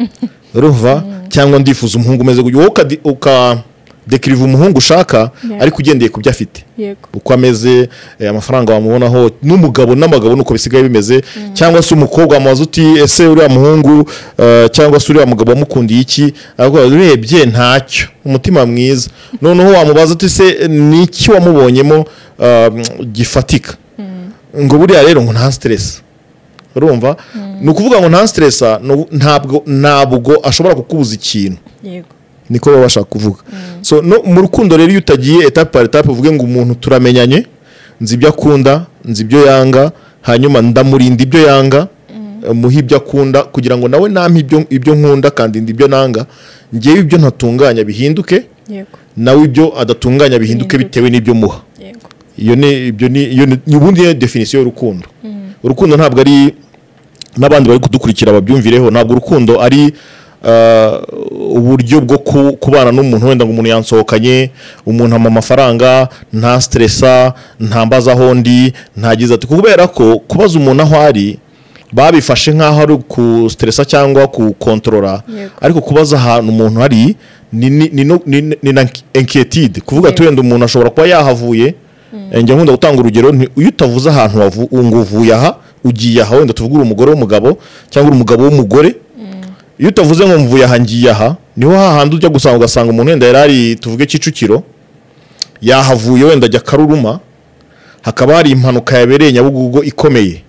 urumva cyangwa ndifuza umuhungu umeze gutyo wowe ukadi- ukadekiriva umuhungu ushaka Yeah. ariko ugendeye ku byo afite yego uko ameze eh, amafaranga wamubonaho n'umugabo n'abagabo nuko bisigaye bimeze cyangwa se umukobwa wamubaza uti ese uriya muhungu eh, cyangwa se uriya mugabo wamukundiye iki aravuga urebye ntacyo umutima mwiza noneho wamubaza uti se ni iki wamubonyemo eh, gifatika ngo buriya rero ngo nta stress urumva ni ukuvuga ngo nta stress ntabwo ntabwo ashobora kukubuza ikintu yego niko baba bashaka kuvuga so no mu rukundo rero iyo utagiye etape par etape uvuge ngo umuntu turamenyanye nzi ibyo akunda nzi ibyo yanga hanyuma ndamurinda ibyo yanga eh, muhe ibyo akunda kugira ngo nawe nampe ibyo, ibyo nkunda kandi ibyo nanga ngewe ibyo ntatunganya bihinduke yego nawe ibyo adatunganya bihinduke Bihinduke. bitewe n'ibyo muha yego iyo ni ibyo ni iyo ni ubundi ni definisiyo y'urukundo urukundo ntabwo ari n'abandi bari kudukurikira babyumvireho ntabwo urukundo ari ah, uburyo bwo ku- kubana n'umuntu wenda ngo umuntu yansohokanye umuntu ampa amafaranga nta siteresa ntambaze aho ndi ntagize ati kubera ko kubaza umuntu aho ari babifashe nk'aho ari kusiteresa cyangwa kukontorora Yego. ariko kubaza ahantu umuntu ari ni, ni, ni, no- ni, ni na inquiétude kuvuga ati Yego. wenda umuntu ashobora kuba yahavuye eh, njya nkunda gutanga urugero nti iyo utavuze ahantu wavu- ngo uvuye aha ugiye aha wenda tuvuge uri umugore w'umugabo cyangwa uri umugabo w'umugore iyo utavuze ngo mvuye aha ngiye aha niho hahandi ujya gusanga ugasanga umuntu wenda yari ari tuvuge kicukiro yahavuye wenda ajya karuruma hakaba hari impanuka yabereye nyabugogo ikomeye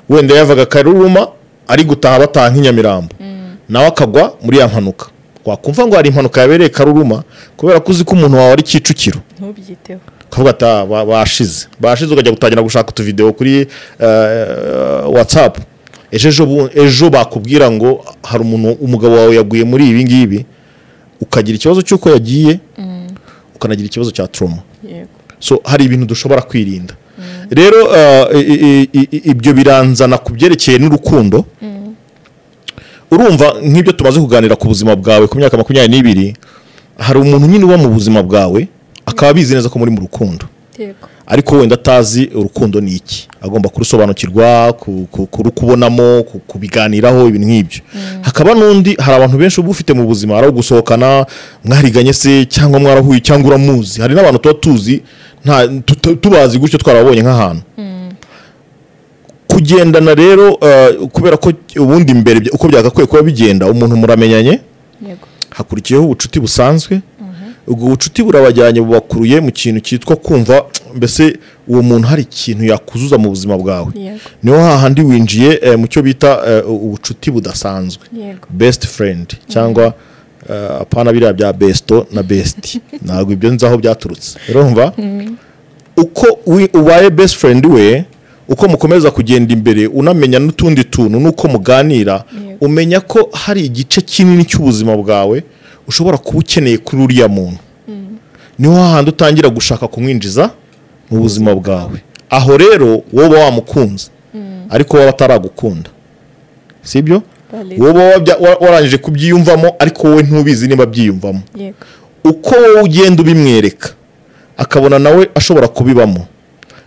wenda yavaga karuruma ari gutaha bataha nk'inyamirambo nawe akagwa muri ya mpanuka wakumva ngo hari impanuka yabereye karuruma kubera ko uzi ko umuntu wawe ari kicukiro ntubyiteho ukavuga ati "Ah, ba- bashize bashize ukajya gutangira gushaka utuvidewo kuri watsapu ejo ejo bu- ejo bakubwira ngo hari umuntu umugabo wawe yaguye muri ibi ngibi ukagira ikibazo cy'uko yagiye ukanagira ikibazo cya turoma yego so hari ibintu dushobora kwirinda rero uh, i- i- i- i- ibyo biranzana ku byerekeye n'urukundo urumva nk'ibyo tumaze kuganira ku buzima bwawe ku myaka makumyabiri n'ibiri hari umuntu nyine uba mu buzima bwawe akaba abizi neza ko muri mu rukundo yego ariko wenda atazi urukundo ni iki agomba kurusobanukirwa ku- ku- kurukubonamo ku- kubiganiraho ibintu nk'ibyo hakaba n'undi hari abantu benshi uba ufite mu buzima hari abo gusohokana mwariganye se cyangwa mwarahuye cyangwa uramuzi hari n'abantu tuba tuzi nta tuta- tubazi gutyo twarabonye nk'ahantu kugendana rero eh, kubera ko ubundi mbere bya- uko byagakwiye kuba bigenda umuntu muramenyanye yego hakurikiyeho ubucuti busanzwe ubwo bucuti burabajyanye bubakuruye mu kintu cyitwa kumva mbese uwo muntu hari ikintu yakuzuza mu buzima bwawe yego niho hahandi winjiye eh, mu cyo bita eh, ubucuti budasanzwe yego best friend cyangwa eh, apana biriya bya besto na best ntabwo ibyo nzi aho byaturutse urumva uko wi- ubaye best friend we uko mukomeza kugenda imbere unamenya n'utundi tuntu n'uko muganira Yego. umenya ko hari igice kinini cy'ubuzima bwawe ushobora kuba ukeneye kuri uriya muntu niho hahandi utangira gushaka kumwinjiza mu buzima bwawe aho rero wowe uba wamukunze ariko wowe ataragukunda sibyo Valid. wowe uba wabya- wa- warangije kubyiyumvamo ariko wowe ntubizi niba abyiyumvamo yego uko wowe ugenda ubimwereka akabona nawe ashobora kubibamo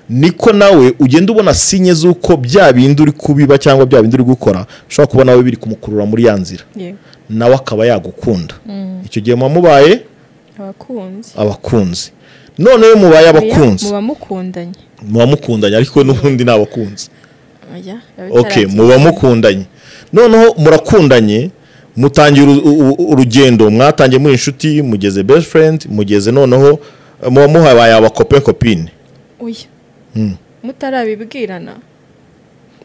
niko nawe ugenda ubona sinye z'uko bya bindi uri kubiba cyangwa bya bindi uri gukora ushobora kuba nawe biri kumukurura muri ya nzira yego nawe akaba yagukunda icyo gihe muba mubaye abakunzi abakunzi none iyo mubaye abakunzi muba mukundanye muba mukundanye ariko n'ubundi ni abakunzi oya biba okay bitaragira. muba mukundanye noneho murakundanye mutangira uru- u- u- urugendo mwatangiye muri inshuti mugeze best friend mugeze noneho eh, muba muhabaye abakope kopine oya mutarabibwirana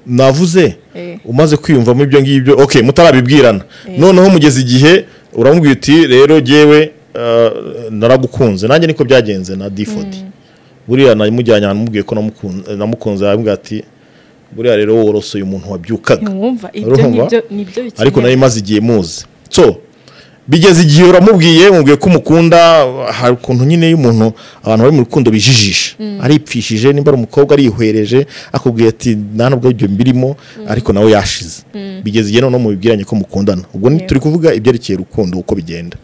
navuze eh umaze kwiyumvamo ibyo ngibyo okay mutarabibwirana Eh. noneho mugeze igihe uramubwira uti rero jyewe eh, naragukunze nanjye niko byagenze na default buriya namujyanye ahantu mubwiye ko namukunze- namukunze arambwira ati buriya rero worosoye umuntu wabyukaga ntiwumva ibyo Urumva? nibyo nibyo bikenewe ariko nari maze igihe muzi so bigeze igihe uramubwiye mubwiye ko umukunda hari ukuntu nyine y'umuntu abantu bari mu rukundo bijijisha aripfishije nimba ari umukobwa arihwereje akubwiye ati nta nubwo ibyo mbirimo ariko nawe yashize bigeze igihe noneho mubibwiranye ko mukundana ubwo ni Yego. turi kuvuga ibyerekeye urukundo uko bigenda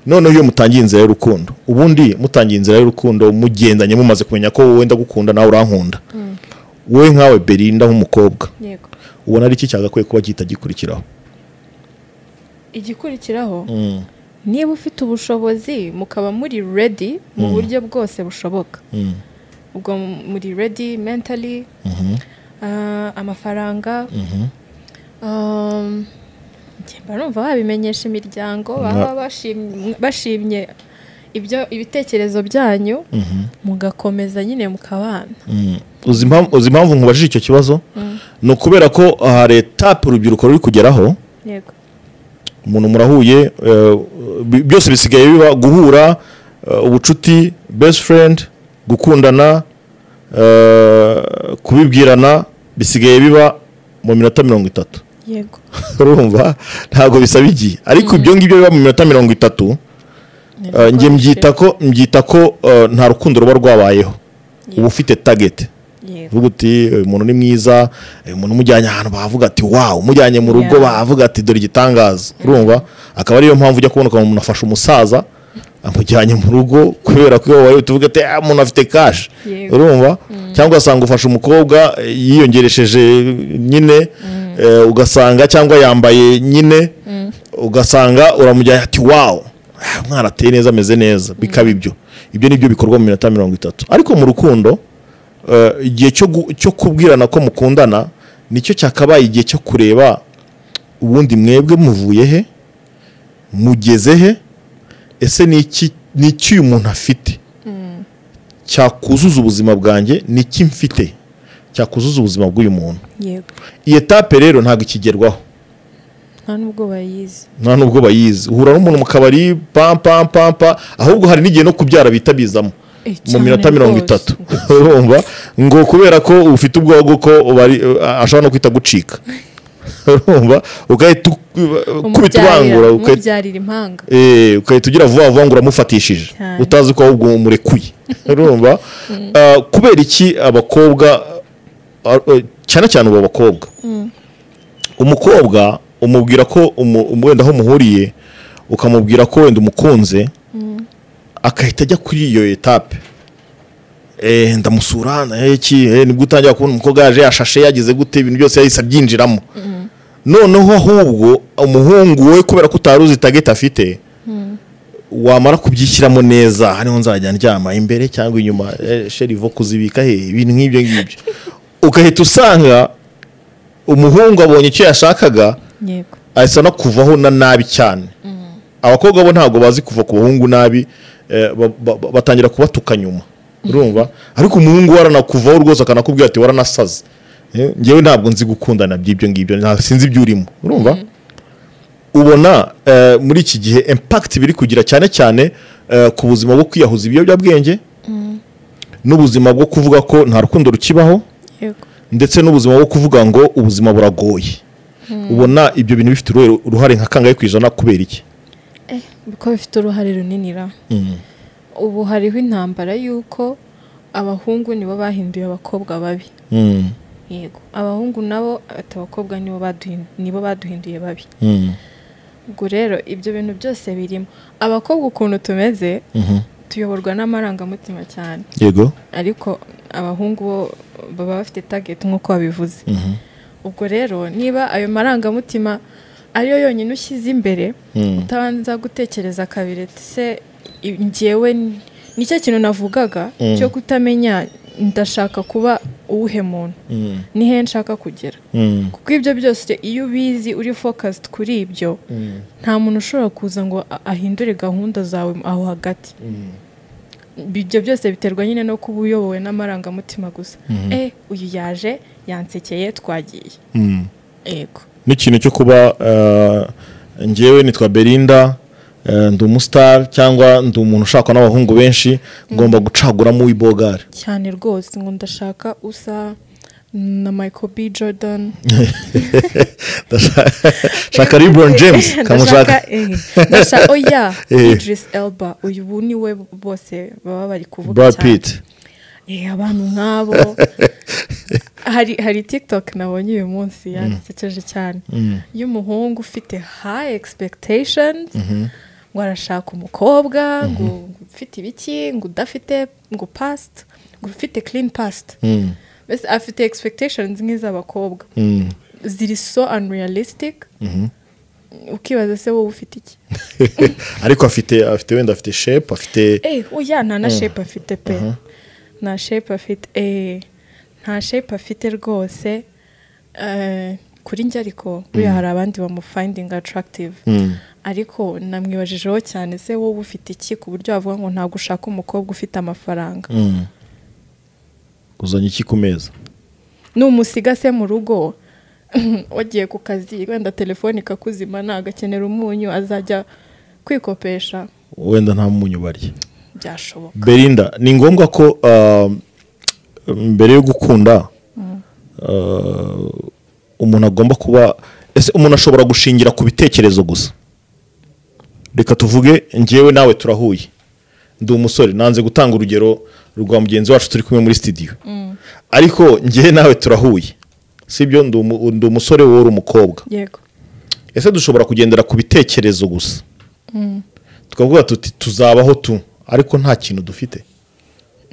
noneho iyo mutangiye inzira y'urukundo ubundi mutangiye inzira y'urukundo mugendanye mumaze kumenya ko wowe ndagukunda nawe urankunda wowe nkawe berinda nk'umukobwa yego ubona ari iki cyagakwiye kuba gihita gikurikiraho igikurikiraho niba ufite ubushobozi mukaba muri ready mu buryo bwose bushoboka ubwo m- muri ready mentally ah, amafaranga um, njye mba numva babimenyesha imiryango baba bashim- bashimye ibyo ibitekerezo byanyu mugakomeza nyine mukabana uzi impam- uzi impamvu nkubajije icyo kibazo ni ukubera ko hari etape urubyiruko ruri kugeraho yego umuntu murahuye eh, bi- byose bisigaye biba guhura eh, ubucuti best friend gukundana eh, kubibwirana bisigaye biba mu minota mirongo itatu yego urumva ntabwo bisaba igihe ariko ibyo ngibyo biba mu minota mirongo itatu Uh, njye mbyita ko mbyita ko uh, nta rukundo ruba rwabayeho uba ufite target yego uvuga uti uyu muntu ni mwiza uyu muntu umujyanye ahantu bavuga ati wawu umujyanye mu rugo Yeah. bavuga ati dore igitangaza urumva akaba ariyo mpamvu ujya kubona ukuntu umuntu afasha umusaza amujyanye mu rugo kubera ko iyo wowe tuvuga ati "Ah, umuntu afite kashi Yego. urumva cyangwa ugasanga ufashe umukobwa eh, yiyongeresheje nyine eh, ugasanga cyangwa yambaye nyine ugasanga uramujyanye ati wawu "Ah, umwana ateye neza ameze neza bikaba ibyo ibyo ni byo bikorwa mu minota mirongo itatu ariko mu rukundo eh, igihe cyo gu- cyo kubwirana ko mukundana nicyo cyakabaye igihe cyo kureba ubundi mwebwe muvuye he mugeze he ese ni iki ni iki uyu muntu afite cyakuzuza ubuzima bwanjye ni iki mfite cyakuzuza ubuzima bw'uyu muntu yego iyi etape rero ntabwo ikigerwaho nta n'ubwo bayizi nta nubwo bayizi uhura n'umuntu mu kabari pam pam pam pam ahubwo hari n'igihe no kubyara bihita bizamo Eh, mu cyane minota mirongo rwose. itatu urumva ngo kubera ko ufite ubwoba bw'uko bari- ashobora no guhita gucika urumva ugahita ukubita ubangura umubyarira ugahita umubyarira impanga Eh, ugahita ugira vuba vuba ngo uramufatishije Cyane. utazi ko ahubwo umurekuye urumva Ah, kubera iki abakobwa ah, eh, cyane cyane ubu bakobwa umukobwa umubwira ko umu- um- wenda aho muhuriye ukamubwira ko wenda umukunze agahita ajya kuri iyo etape Eh, ndamusura eh, iki eh, nibwo utangira kubona umukobwa yaje yashashe yagize gute ibintu byose yahise abyinjiramo noneho ahubwo umuhungu we kubera ko utari uzi tageti afite wamara kubyishyiramo neza hariho nzajya ndyama imbere cyangwa inyuma eh, sherivo kuzibika he ibintu nk'ibyo ngibyo ugahita usanga umuhungu abonye icyo yashakaga yego ahise anakuvaho na nabi cyane abakobwa bo ntabwo bazi kuva ku bahungu nabi eh, ba- ba- ba- batangira kubatuka nyuma urumva ariko umuhungu we aranakuvaho rwose akanakubwira ati waranasaze Eh, njyewe ntabwo nzi gukundana by'ibyo ngibyo nta- sinzi ibyo urimo urumva ubona eh, muri iki gihe impact biri kugira cyane cyane eh, ku buzima bwo kwiyahuza ibiyobyabwenge n'ubuzima bwo kuvuga ko nta rukundo rukibaho yego ndetse n'ubuzima bwo kuvuga ngo ubuzima buragoye ubona ibyo bintu bifite uruhe- uruhare nka kangahe ku ijana kubera iki kuko bifite uruhare runini ra ubu hariho intambara y'uko abahungu nibo bahinduye abakobwa babi Mm, yego abahungu nabo ati abakobwa nibo baduhin- nibo baduhinduye babi mm, ubwo rero ibyo bintu byose birimo abakobwa ukuntu tumeze mhm. tuyoborwa n'amarangamutima cyane yego ariko abahungu bo baba bafite target nk'uko babivuze Mhm. ubwo rero niba ayo marangamutima ariyo yonyine ushyize imbere Mm, utabanza gutekereza kabiri ati se i- njyewe ni- nicyo kintu navugaga Mm. cyo kutamenya ndashaka kuba uwuhe muntu mm, ni he nshaka kugera mm, kuko ibyo byose iyo ubizi uri focused kuri ibyo mm, nta muntu ushobora kuza ngo a- ahindure gahunda zawe aho hagati mm. ibyo byose biterwa nyine no kuba uyobowe n'amarangamutima gusa Mhm. eh uyu yaje yansekeye twagiye Mm. yego n'ikintu cyo kuba eh, njyewe nitwa berinda eh, ndi umusitari cyangwa ndi umuntu ushakwa n'abahungu benshi ngomba gucaguramo uw'ibogari cyane rwose ngo ndashaka usa na Michael B Jordan shaka ribron james kamushaka ndashaka eh, ndashaka oya Eh. Idris Elba uyu ubu ni we bose baba bari kuvuga brad cyane pitt eh abantu nk'abo hari hari TikTok nabonye uyu munsi yansekeje cyane Mm. y'umuhungu ufite high expectations ngo arashaka umukobwa ngo ufite ibiki ngo udafite ngo past ngo ufite clean past Mm, mbese afite expectations nk'iz'abakobwa mm, ziri so unrealistic mhm. ukibaza se wowe ufite iki ariko afite afite wenda afite shepu afite eh oya nta na shape afite pe nta shape afite eh nta shape afite rwose Eh, kuri njye ariko buriya hari abandi bamufindinga attractive Mm. ariko namwibajijeho cyane se wowe ufite iki ku buryo wavuga ngo ntabwo ushaka umukobwa ufite amafaranga Mm. uzanye iki ku meza numusiga se mu rugo wagiye ku kazi wenda telefone ikakuzima nagakenera umunyu azajya kwikopesha wenda nta munyu barya byashoboka berinda ni ngombwa ko ah, mbere yo gukunda ah, umuntu agomba kuba ese umuntu ashobora gushingira ku bitekerezo gusa reka tuvuge njyewe nawe turahuye ndi umusore nanze gutanga urugero rwa mugenzi wacu turi kumwe muri sitidiyo ariko njyewe nawe turahuye sibyo ndi umu- ndi umusore wowe uri umukobwa yego ese dushobora kugendera ku bitekerezo gusa tukavuga tuti tuzabaho tu ariko nta kintu dufite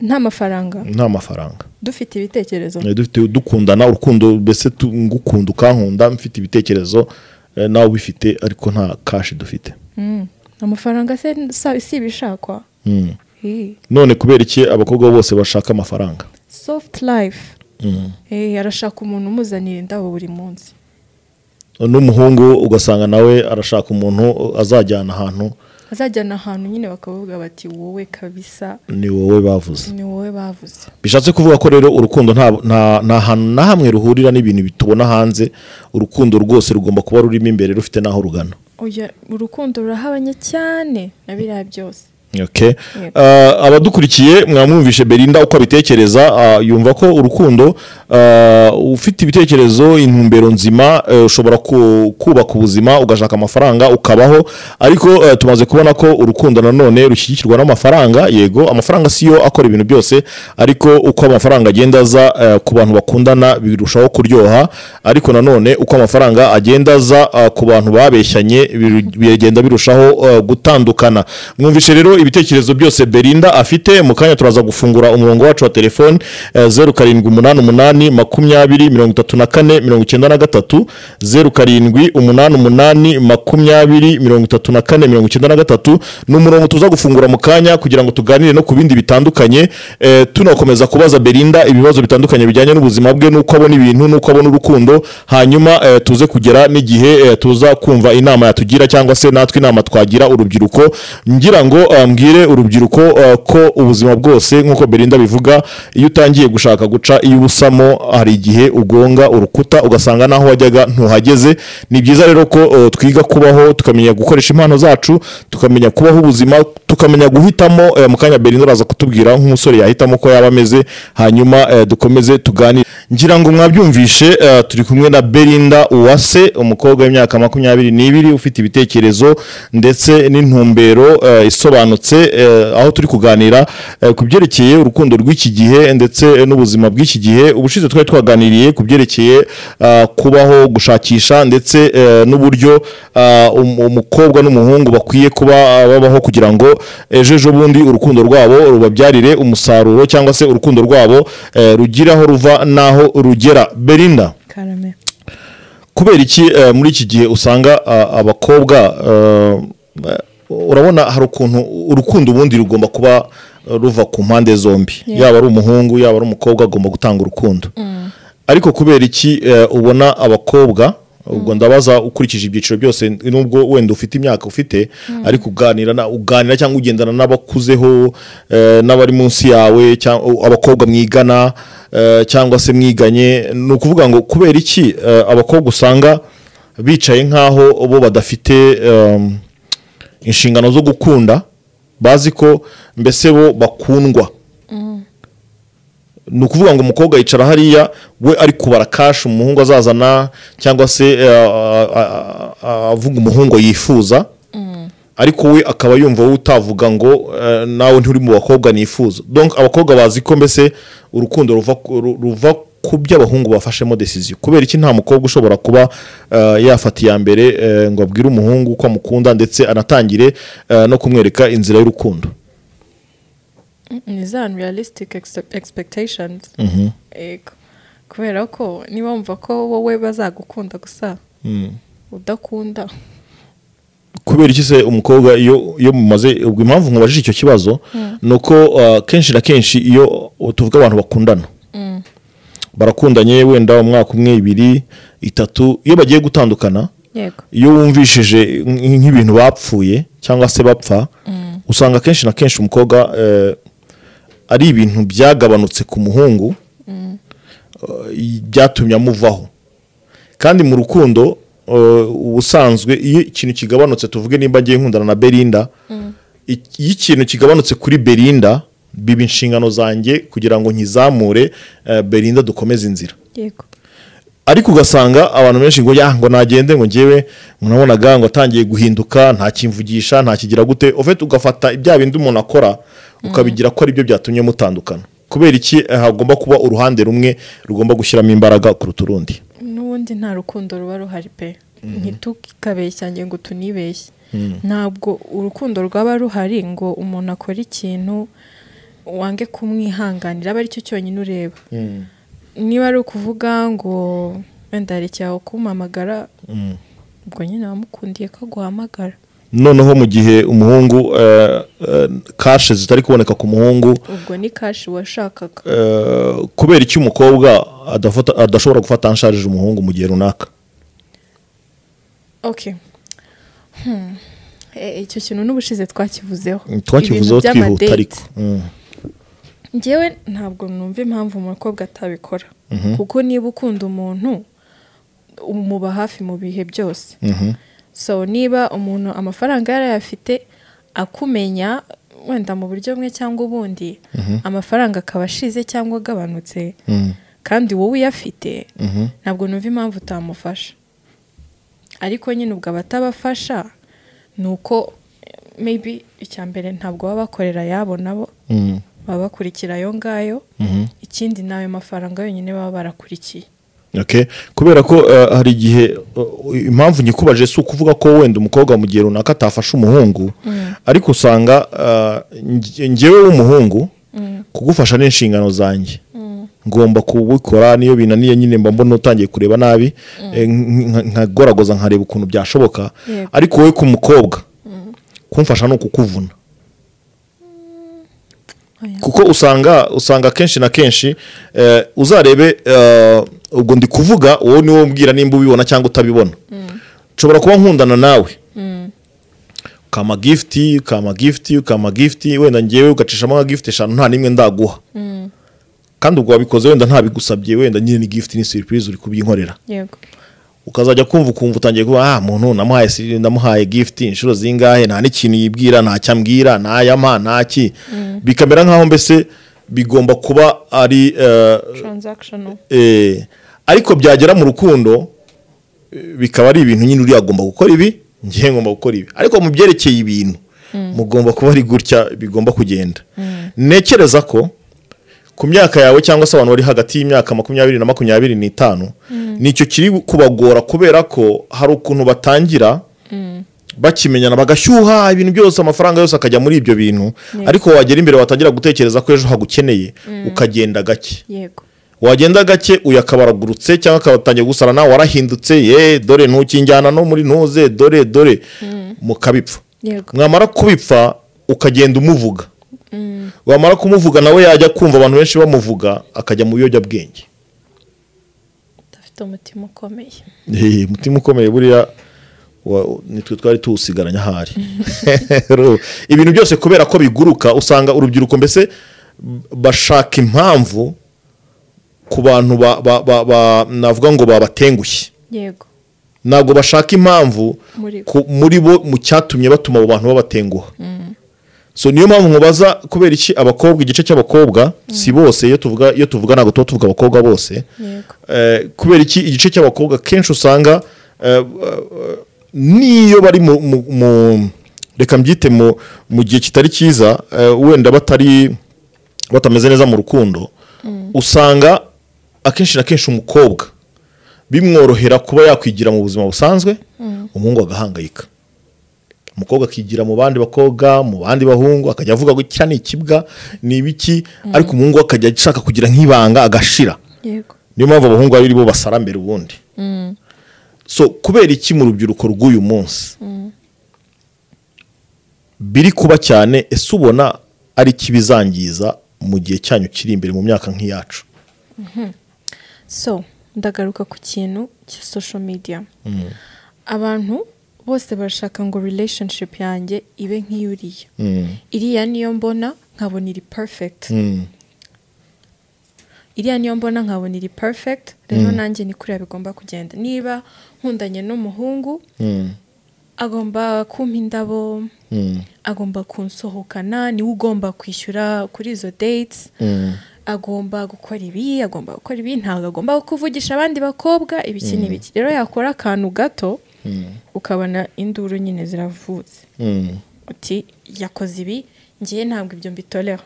nta mafaranga nta mafaranga dufite ibitekerezo Eh, dufite dukundana urukundo mbese tu- ngukunda ukankunda mfite ibitekerezo eh, nawe ubifite ariko nta kashi dufite Mm. amafaranga se sa- si ibishakwa Mm. Hi. none kubera iki abakobwa bose bashaka amafaranga soft life Eh, arashaka umuntu umuzanira indabo buri munsi n'umuhungu ugasanga nawe arashaka umuntu azajyana ahantu azajyana ahantu nyine bakavuga bati wowe kabisa ni wowe bavuze ni wowe bavuze bishatse kuvuga ko rero urukundo nta nta- nta hantu na hamwe ruhurira n'ibintu bitubona hanze urukundo rwose rugomba kuba rurimo imbere rufite n'aho rugana Oya, urukundo rurahabanye cyane na biriya byose Okay. Uh, abadukurikiye mwamwumvishe Belinda uko abitekereza uh, yumva ko urukundo uh, ufite ibitekerezo intumbero nzima uh, ushobora ku- kubaka ubuzima ugashaka amafaranga ukabaho ariko uh, tumaze kubona ko urukundo nanone rushyigikirwa n'amafaranga yego amafaranga siyo akora ibintu byose ariko uko amafaranga agenda aza uh, ku bantu bakundana birushaho kuryoha ariko nanone uko amafaranga agenda aza uh, ku bantu babeshyanye biru- bigenda birushaho uh, gutandukana mwumvishe rero ibitekerezo byose Belinda afite mu kanya turaza gufungura umurongo wacu wa telefone zeru karindwi umunani umunani makumyabiri mirongo itatu na kane mirongo icyenda na gatatu zeru karindwi umunani umunani makumyabiri mirongo itatu na kane mirongo icyenda na gatatu ni umurongo tuza gufungura mu kanya kugira ngo tuganire no ku bindi bitandukanye eh, tunakomeza kubaza Belinda ibibazo bitandukanye bijyanye n'ubuzima bwe n'uko abona ibintu n'uko abona urukundo hanyuma eh, tuze kugera n'igihe eh, tuza kumva inama yatugira cyangwa se natwe inama twagira urubyiruko ngira ngo eh, mbwire urubyiruko eh, ko ubuzima bwose nk'uko Belinda bivuga iyo utangiye gushaka guca iyo ubusamo hari igihe ugonga urukuta ugasanga naho wajyaga ntuhageze ni byiza rero ko eh, twiga kubaho tukamenya gukoresha impano zacu tukamenya kubaho ubuzima tukamenya guhitamo eh, mu kanya Belinda araza kutubwira nk'umusore yahitamo ko yaba ameze hanyuma eh, dukomeze tuganire ngira ngo mwabyumvishe eh, turi kumwe na Belinda Uwase umukobwa w'imyaka makumyabiri n'ibiri ufite ibitekerezo ndetse n'intumbero eh, isobanutse eh, aho turi kuganira eh, ku byerekeye urukundo rw'iki gihe ndetse n'ubuzima bw'iki gihe ubushize twari twaganiriye ku byerekeye eh, kubaho gushakisha ndetse eh, n'uburyo eh, um- umukobwa n'umuhungu bakwiye kuba eh, babaho kugira ngo ejo ejo bundi urukundo rwabo rubabyarire umusaruro cyangwa se urukundo rwabo eh, rugira aho ruva n'aho rugera berinda karame kubera iki eh, muri iki gihe usanga ah, abakobwa eh, urabona hari ukuntu urukundo ubundi rugomba kuba eh, ruva ku mpande zombi yaba ari umuhungu yaba ari umukobwa agomba gutanga urukundo ariko kubera iki eh, ubona abakobwa ubwo ndabaza ukurikije ibyiciro byose nubwo wenda ufite imyaka ufite ariko uganira na- uganira cyangwa ugendana n'abakuzeho eh, n'abari munsi yawe cyangwa abakobwa mwigana eh, cyangwa se mwiganye ni ukuvuga ngo kubera iki eh, abakobwa usanga bicaye nk'aho bo badafite em, inshingano zo gukunda bazi ko mbese bo bakundwa ni ukuvuga ngo umukobwa yicara hariya we ari kubara kashi umuhungu azazana cyangwa se eh, a- a- a- avuga umuhungu yifuza ariko we akaba yumva wowe utavuga ngo eh, nawe nturi mu bakobwa nifuza donc abakobwa bazi ko mbese urukundo ruva ku- ru- ruva ku byo abahungu bafashemo decision kubera iki nta mukobwa ushobora kuba eh, yafata iya mbere eh, ngo abwire umuhungu ko amukunda ndetse anatangire eh, no kumwereka inzira y'urukundo ni za unrealistic ex- expectations Yego. kubera ko niba wumva ko wowe bazagukunda gusa udakunda kubera iki se umukobwa iyo iyo mumaze ubwo impamvu mubajije icyo kibazo ni uko uh, kenshi na kenshi iyo tuvuga abantu bakundana barakundanye wenda umwaka umwe ibiri itatu iyo bagiye gutandukana yego iyo wumvishije nk- nk'ibintu bapfuye cyangwa se bapfa usanga kenshi na kenshi umukobwa eh, ari ibintu byagabanutse ku muhungu eh, byatumye amuvaho kandi mu rukundo eh, ubusanzwe iyo ikintu kigabanutse tuvuge nimba ngiye nkundana na Belinda i- iyo ikintu kigabanutse kuri Belinda biba inshingano zanjye kugira ngo nkizamure eh, Belinda dukomeze inzira yego ariko ugasanga abantu benshi ngo ya ngo nagende ngo ngewe munabonaga ngo atangiye guhinduka nta kimvugisha nta kigira gute ufite ugafata ibya bindi umuntu akora ukabigira ko ari byo byatumye mutandukana kubera iki eh, hagomba kuba uruhande rumwe rugomba gushyiramo imbaraga kuruta urundi n'ubundi nta rukundo ruba ruhari pe ntitukabeshyange ngo tunibeshye ntabwo urukundo rwaba ruhari ngo umuntu akore ikintu wange kumwihanganira aba aricyo cyonyine ureba niba ari ukuvuga ngo wenda hari icyawe kumpamagara ubwo nyine wamukundiye ko aguhamagara noneho mu gihe umuhungu eh, eh, kashe zitari kuboneka ku muhungu ubwo ni kashi washakaga eh, kubera iki umukobwa adafata- adashobora gufata ansharije umuhungu mu gihe runaka okay Hmm. Eh, icyo kintu n'ubushize twakivuzeho twakivuzeho Ibintu twihuta by'amadate. ariko Mm. njyewe ntabwo numva impamvu umukobwa atabikora kuko niba ukunda umuntu umuba hafi mu bihe byose Mhm. so niba umuntu amafaranga yarayafite akumenya wenda mu buryo bumwe cyangwa ubundi amafaranga akaba ashize cyangwa agabanutse Mm. kandi wowe uyafite Mhm. ntabwo numva impamvu utamufasha ariko nyine ubwo abatabafasha ni uko maybe icya mbere ntabwo baba bakorera ayabo nabo Mm. baba bakurikira ayo ngayo Mhm. ikindi ni ayo mafaranga yonyine baba barakurikiye Okay. kubera ko eh, hari igihe eh, impamvu nyikubaje si ukuvuga ko wenda umukobwa mu gihe runaka atafasha umuhungu ariko usanga eh, nge- njyewe w'umuhungu kugufasha ni inshingano zanjye ngomba kubikora niyo binaniye nyine mba mbona utangiye kureba nabi eh, nk- nk- nkagoragoza nkareba ukuntu byashoboka Yego. ariko wowe ku mukobwa kumfasha ni ukukuvuna Oya. kuko usanga usanga kenshi na kenshi eh, uzarebe eh, ubwo ndi kuvuga wowe ni wowe umbwira nimba ubibona cyangwa utabibona nshobora kuba nkundana nawe ukama gifiti ukama gifiti ukama gifiti wenda ngewe ugacishamo nka gifiti eshanu nta n'imwe ndaguha kandi ubwo wabikoze wenda ntabigusabye wenda nyine ni gifiti ni siripurize uri kubyinkorera yego ukazajya kumva ukumva utangiye kuba ah muntu namuhaye si- namuhaye gift inshuro zingahe nta n'ikintu yibwira nta cyo ambwira nta yama nta ki bikamera nk'aho mbese bigomba kuba ari eh, transactional eh, ariko byagera mu rukundo eh, bikaba ari ibintu nyine uriya agomba gukora ibi ngewe ngomba gukora ibi ariko mu byerekeye ibintu mugomba kuba ari gutya bigomba kugenda ntekereza ko ku myaka yawe cyangwa se abantu bari hagati y'imyaka makumyabiri na makumyabiri n'itanu nicyo kiri kubagora kubera ko hari ukuntu batangira bakimenyana bagashyuha ibintu byose amafaranga yose akajya muri ibyo bintu ariko wagera imbere watangira gutekereza ko ejo hagukeneye ukagenda gake yego wagenda gake uyu akabaragurutse cyangwa akabatangiye gusara nawe warahindutse ye dore ntukijyana no muri ntuze dore dore mukabipfa yego mwamara kubipfa ukagenda umuvuga wamara kumuvuga nawe yajya kumva abantu benshi bamuvuga akajya mu biyobyabwenge udafite umutima ukomeye Eh, umutima ukomeye buriya wa- nitwe twari tuwusigaranye ahari Ru- ibintu byose kubera ko biguruka usanga urubyiruko mbese bashaka impamvu ku bantu ba- ba- ba- ba- navuga ngo babatengushye yego ntabwo bashaka impamvu Muri bo. ku- muri bo mu cyatumye batuma abo bantu babatenguha so niyo mpamvu mubaza kubera iki abakobwa igice cy'abakobwa si bose iyo tuvuga iyo tuvuga ntabwo tuba tuvuga abakobwa bose yego Eh, kubera iki igice cy'abakobwa kenshi usanga eh, eh, niyo bari mu mu- mu- reka mbyite mu mu gihe kitari cyiza eh, wenda batari batameze neza mu rukundo usanga akenshi na kenshi umukobwa bimworohera kuba yakwigira mu buzima busanzwe umuhungu agahangayika umukobwa akigira mu bandi bakobwa mu bandi bahungu akajya avuga ngo icya ni ikibwa ni ibiki ariko umuhungu we akajya ashaka kugira nk'ibanga agashira yego niyo mpamvu abahungu ari bo basara mbere ubundi so kubera iki mu rubyiruko rw'uyu munsi biri kuba cyane ese ubona ari ikibizangiza mu gihe cyanyu kiri imbere mu myaka nk'iyacu so ndagaruka ku kintu cya social media abantu bose barashaka ngo relationship yanjye ibe nk'iyuriya iriya niyo mbona nkabona iri perfect iriya niyo mbona nkabona iri perfect rero nanjye ni kuriya bigomba kugenda niba nkundanye n'umuhungu agomba kumpa indabo agomba kunsohokana niwe ugomba kwishyura kuri izo dates agomba gukora ibi agomba gukora ibi ntabwo agomba kuvugisha abandi bakobwa ibiki n'ibiki rero yakora akantu gato ukabona induru nyine ziravutse uti yakoze ibi ngewe ntabwo ibyo mbitorera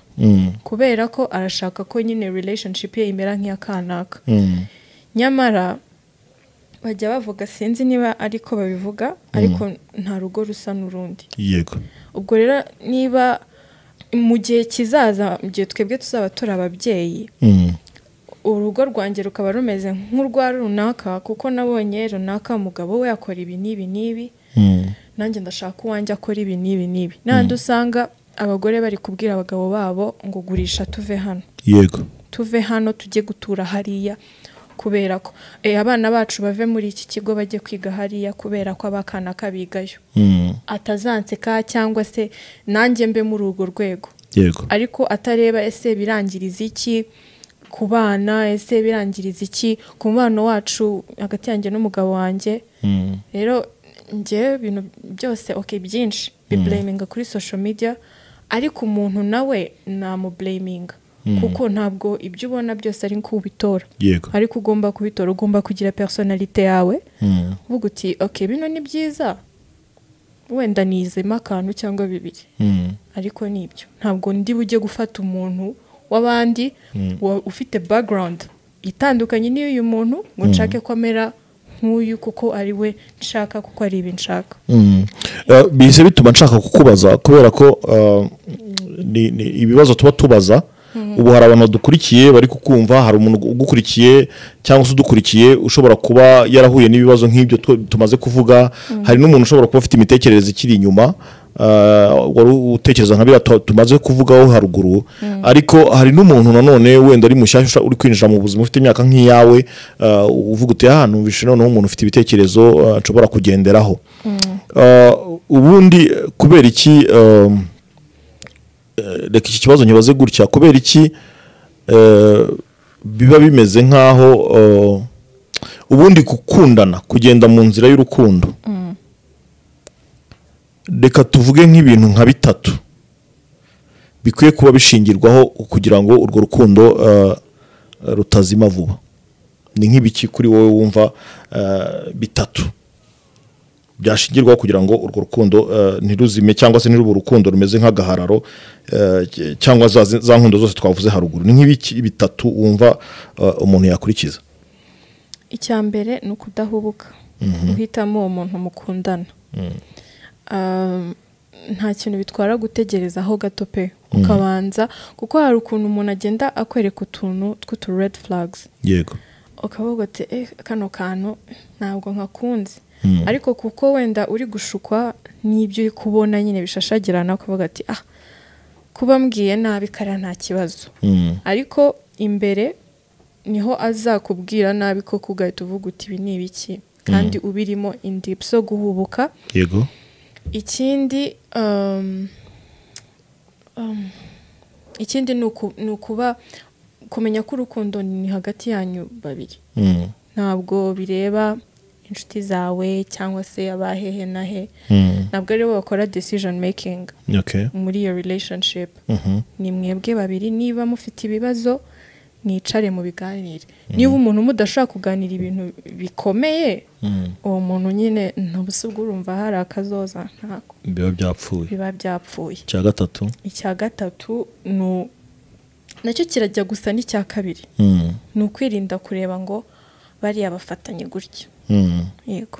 kubera ko arashaka ko nyine relationship ye imera nk'iya kanaka nyamara bajya bavuga sinzi niba ariko babivuga ariko nta rugo rusa n'urundi yego ubwo rero niba mu gihe kizaza mu gihe twebwe tuzaba turi ababyeyi Mm. urugo rwanjye rukaba rumeze nk'urwa runaka kuko nabonye runaka umugabo we akora ibi n'ibi n'ibi Mm. nanjye ndashaka uwanjye akora ibi n'ibi n'ibi n'ahandi usanga abagore bari kubwira abagabo babo ngo gurisha tuve hano yego tuve hano tujye gutura hariya kubera ko eh, abana bacu bave muri iki kigo bajye kwiga hariya kubera ko abakana kabigayo Mm. atazanseka cyangwa se nanjye mbe muri urwo rwego yego ariko atareba ese birangiriza iki ku bana ese birangiriza iki ku mubano wacu hagati yanjye n'umugabo wanjye Mm. rero njyewe ibintu byose oke byinshi bibureyiminga kuri social media ariko umuntu nawe namubureyiminga kuko ntabwo ibyo ubona byose ari kubitora yego ariko ugomba kubitora ugomba kugira personalite yawe Mm. uvuga uti oke bino ni byiza wenda nizemo akantu cyangwa bibiri Mm. ariko nibyo ntabwo ndi bujye gufata umuntu w'abandi wa- ufite background itandukanye n'iy'uyu muntu ngo nshake ko amera nk'uyu kuko ari we nshaka kuko ari ibi nshaka Mm. Eh, bihise bituma nshaka kukubaza kubera ko eh, ni- ni ibibazo tuba tubaza ubu hari abantu badukurikiye bari kukumva hari umuntu ugukurikiye cyangwa se udukurikiye ushobora kuba yarahuye n'ibibazo nk'ibyo tu- tumaze kuvuga hari n'umuntu ushobora kuba afite imitekerereze ikiri inyuma eh, wari utekereza nka biriya tu- tumaze kuvugaho haruguru ariko hari n'umuntu nanone wenda ari mushyashya uri kwinjira mu buzima ufite imyaka nk'iyawe eh, uvuga uti aha numvise noneho umuntu ufite ibitekerezo eh, nshobora kugenderaho Uh, ubundi eh, kubera iki um, eh, reka iki kibazo nkibaze gutya kubera iki eh, biba bimeze nk'aho uh, ubundi gukundana kugenda mu nzira y'urukundo reka tuvuge nk'ibintu nka bitatu bikwiye kuba bishingirwaho kugira ngo urwo rukundo uh, rutazima vuba ni nk'ibiki kuri wowe wumva uh, bitatu byashingirwaho kugira ngo urwo rukundo eh, ntiruzime cyangwa se ntirube urukundo rumeze nk'agahararo eh, cy- cyangwa za, za nkundo zose twavuze haruguru ni nk'ibiki bitatu wumva eh, umuntu yakurikiza icya mbere ni ukudahubuka guhitamo uwo muntu mukundana Um, nta kintu bitwara gutegerezaho gato pe ukabanza kuko hari ukuntu umuntu agenda akwereka utuntu tw'utu red flags yego ukavuga uti eh kano kantu ntabwo nkakunze ariko kuko wenda uri gushukwa n'ibyo uri kubona nyine bishashagirana ukavuga ati ah kuba mbwiye nabi kariya nta kibazo Mm, ariko imbere niho azakubwira nabi koko ugahita uvuga uti ibi ni ibiki kandi ubirimo indipu zo guhubuka yego ikindi um, um, ikindi ni uku- ni ukuba kumenya ko urukundo ni hagati yanyu babiri Mm, ntabwo bireba inshuti zawe cyangwa se abahehe na he mm, ntabwo ari bo bakora decision making okay. muri iyo relationship Mhm, ni mwebwe babiri niba mufite ibibazo mwicare mu biganire niba umuntu mudashobora kuganira ibintu bikomeye mm, uwo muntu nyine ntabusubwo urumva hari akazoza ntako biba byapfuye biba byapfuye icya gatatu icya gatatu ni u- nacyo kirajya gusa n'icya kabiri Mm, ni ukwirinda kureba ngo bariya bafatanye gutya mm. yego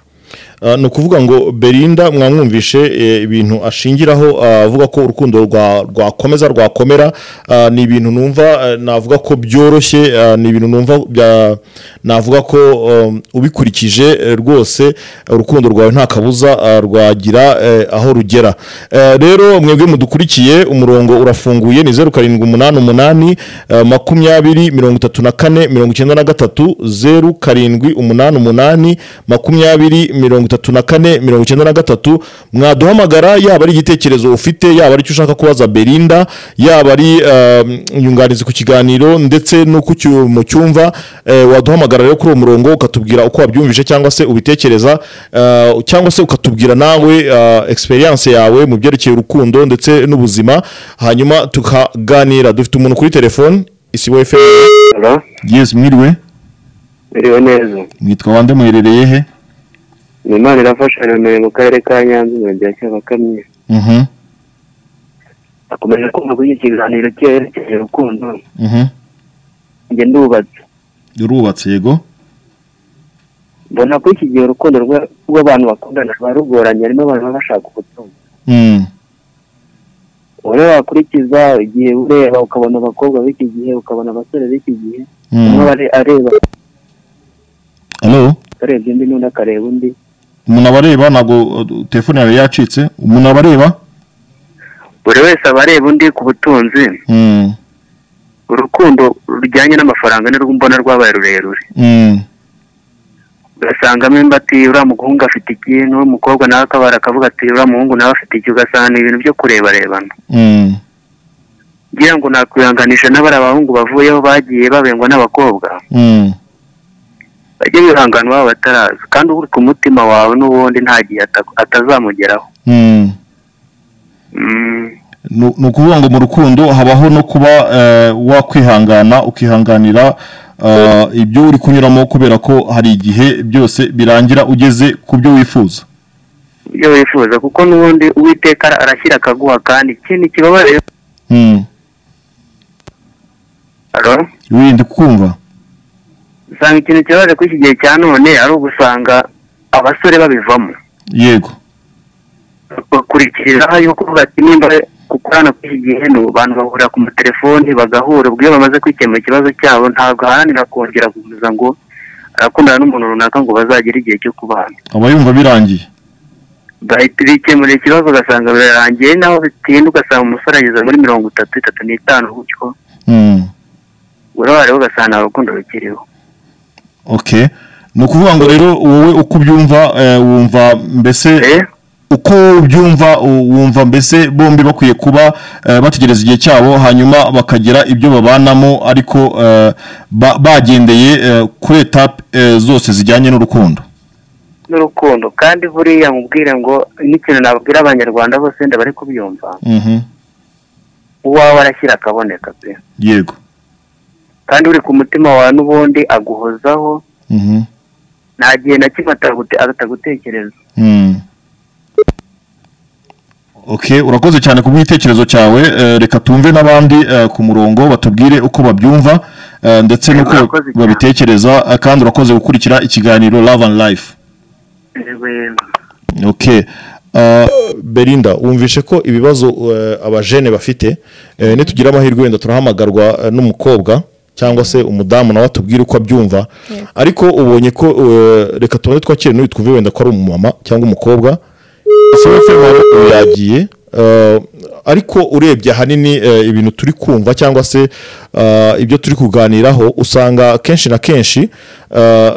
Ah, ni ukuvuga ngo berinda mwamwumvishe eh, ibintu ashingiraho ah, avuga ko urukundo rwa- rwakomeza rwakomera ah, ni ibintu numva eh, navuga ko byoroshye ah, ni ibintu numva bya- navuga ko um, ubikurikije eh, rwose eh, urukundo rwawe nta kabuza ah, rwagira eh, aho rugera Eh, rero mwebwe mudukurikiye umurongo urafunguye ni zeru karindwi umunani umunani eh, makumyabiri mirongo itatu na kane mirongo icyenda na gatatu zeru karindwi umunani umunani makumyabiri mirongo itatu na kane mirongo icyenda na gatatu mwaduhamagara yaba ari igitekerezo ufite yaba ari icyo ushaka kubaza berinda yaba ari eh, inyunganizi ku kiganiro ndetse n'uko ucyu- mucyumva eh, waduhamagara rero kuri uwo murongo ukatubwira uko wabyumvise cyangwa se ubitekereza eh, cyangwa se ukatubwira nawe eh, experience yawe mu byerekeye urukundo ndetse n'ubuzima hanyuma tukaganira dufite umuntu kuri telefone isibo efuperi Halo, yesi mwiriwe biriwe neza. mwitwa wande muherereye he Ni Imana irafasha Remera mu karere ka Nyanza umurenge wa Cyabakamwe. Mhm, Akomeje kumva kuri iki kiganiro cyerekeye urukundo. mhm. Njye ndubatse. rurubatse yego Mbona ko iki gihe urukundo rwa- rw'abantu bakundana ruba rugoranye harimo abantu baba bashaka ubutunzi. Mm, Wowe wakurikiza igihe ureba ukabona abakobwa b'iki gihe ukabona abasore b'iki gihe. mm. Umwe are- areba Hello? arebye undi n'undi akareba undi. umuntu aba areba ntabwo uh, telefone yawe yacitse umuntu aba areba Buri wese aba areba undi ku butunzi. Mm, Urukundo rujyanye n'amafaranga ni rwo mbona rwabaye rurerure. mm, ugasangamo imbati uriya muhungu afite iki n'uwo mukobwa nawe akabara akavuga ati uriya muhungu nawe afite iki ugasanga ni ibintu byo kurebarebana mm, ngira ngo nakwihanganisha n'abariya bahungu bavuyeho bagiye babengwa n'abakobwa mm, bajye bihangana baba bataraza kandi uri ku mutima wawe n'ubundi nta gihe ata- atazamugeraho mm. Mm, Nu- ni ukuvuga ngo mu rukundo habaho no kuba eh, wakwihangana ukihanganira eh, ibyo uri kunyuramo kubera ko hari igihe byose birangira ugeze ku byo wifuza ibyo wifuza kuko n'ubundi uwiteka ara- arashyira akaguha kandi ikindi kibabaye Mm. Alo? wirinde kumva usanga ikintu kibabaje kuri iki gihe cya none ari ugusanga abasore babivamo yego bakurikiriraho yuko bati nimba gukorana kw'iki gihe ni abantu bahurira ku matelefoni bagahura ubwo iyo bamaze kwikemura ikibazo cyabo ntabwo aharanira kongera gukomeza ngo arakundana n'umuntu runaka ngo bazagere igihe cyo kubana aba yumva birangiye bahita bikemurira ikibazo ugasanga birarangiye naho bitinda ugasanga umusore ageze muri mirongo itatu itatu n'itanu gutyo Mm. urabare ugasanga nta rukundo rukiriho okay ni ukuvuga ngo rero wowe uko ubyumva eh, wumva mbese Eh, uko ubyumva u- wumva mbese bombi bakwiye kuba eh, bategereza igihe cyabo hanyuma bakagira ibyo babanamo ariko eh, ba- bagendeye eh, kuri etape eh, zose zijyanye n'urukundo n'urukundo kandi buriya mubwire ngo n'ikintu nabwira abanyarwanda bose wenda bari kubyumva Mhm, uwawe arashyira akaboneka pe yego kandi uri ku mutima wawe n'ubundi aguhozaho Mhm, nta gihe na kimwe atagute- atagutekereza mm. okay urakoze cyane ku bw'igitekerezo cyawe eh, reka tumve n'abandi eh, ku murongo batubwire uko babyumva eh, ndetse n'uko Urakoze cyane. babitekereza eh, kandi urakoze gukurikira ikiganiro love and life okay Belinda wumvishe ko ibibazo eh, abajene bafite eh, nitugira amahirwe wenda turahamagarwa eh, n'umukobwa cyangwa se umudamu nawe atubwire uko abyumva Yego. ariko ubonye ko eh, reka tubone twakire n'uyu twumve wenda ko ari umumama cyangwa umukobwa SFM yagiye eh, ariko urebye ahanini eh, ibintu turi kumva cyangwa se eh, ibyo turi kuganiraho usanga kenshi na kenshi eh,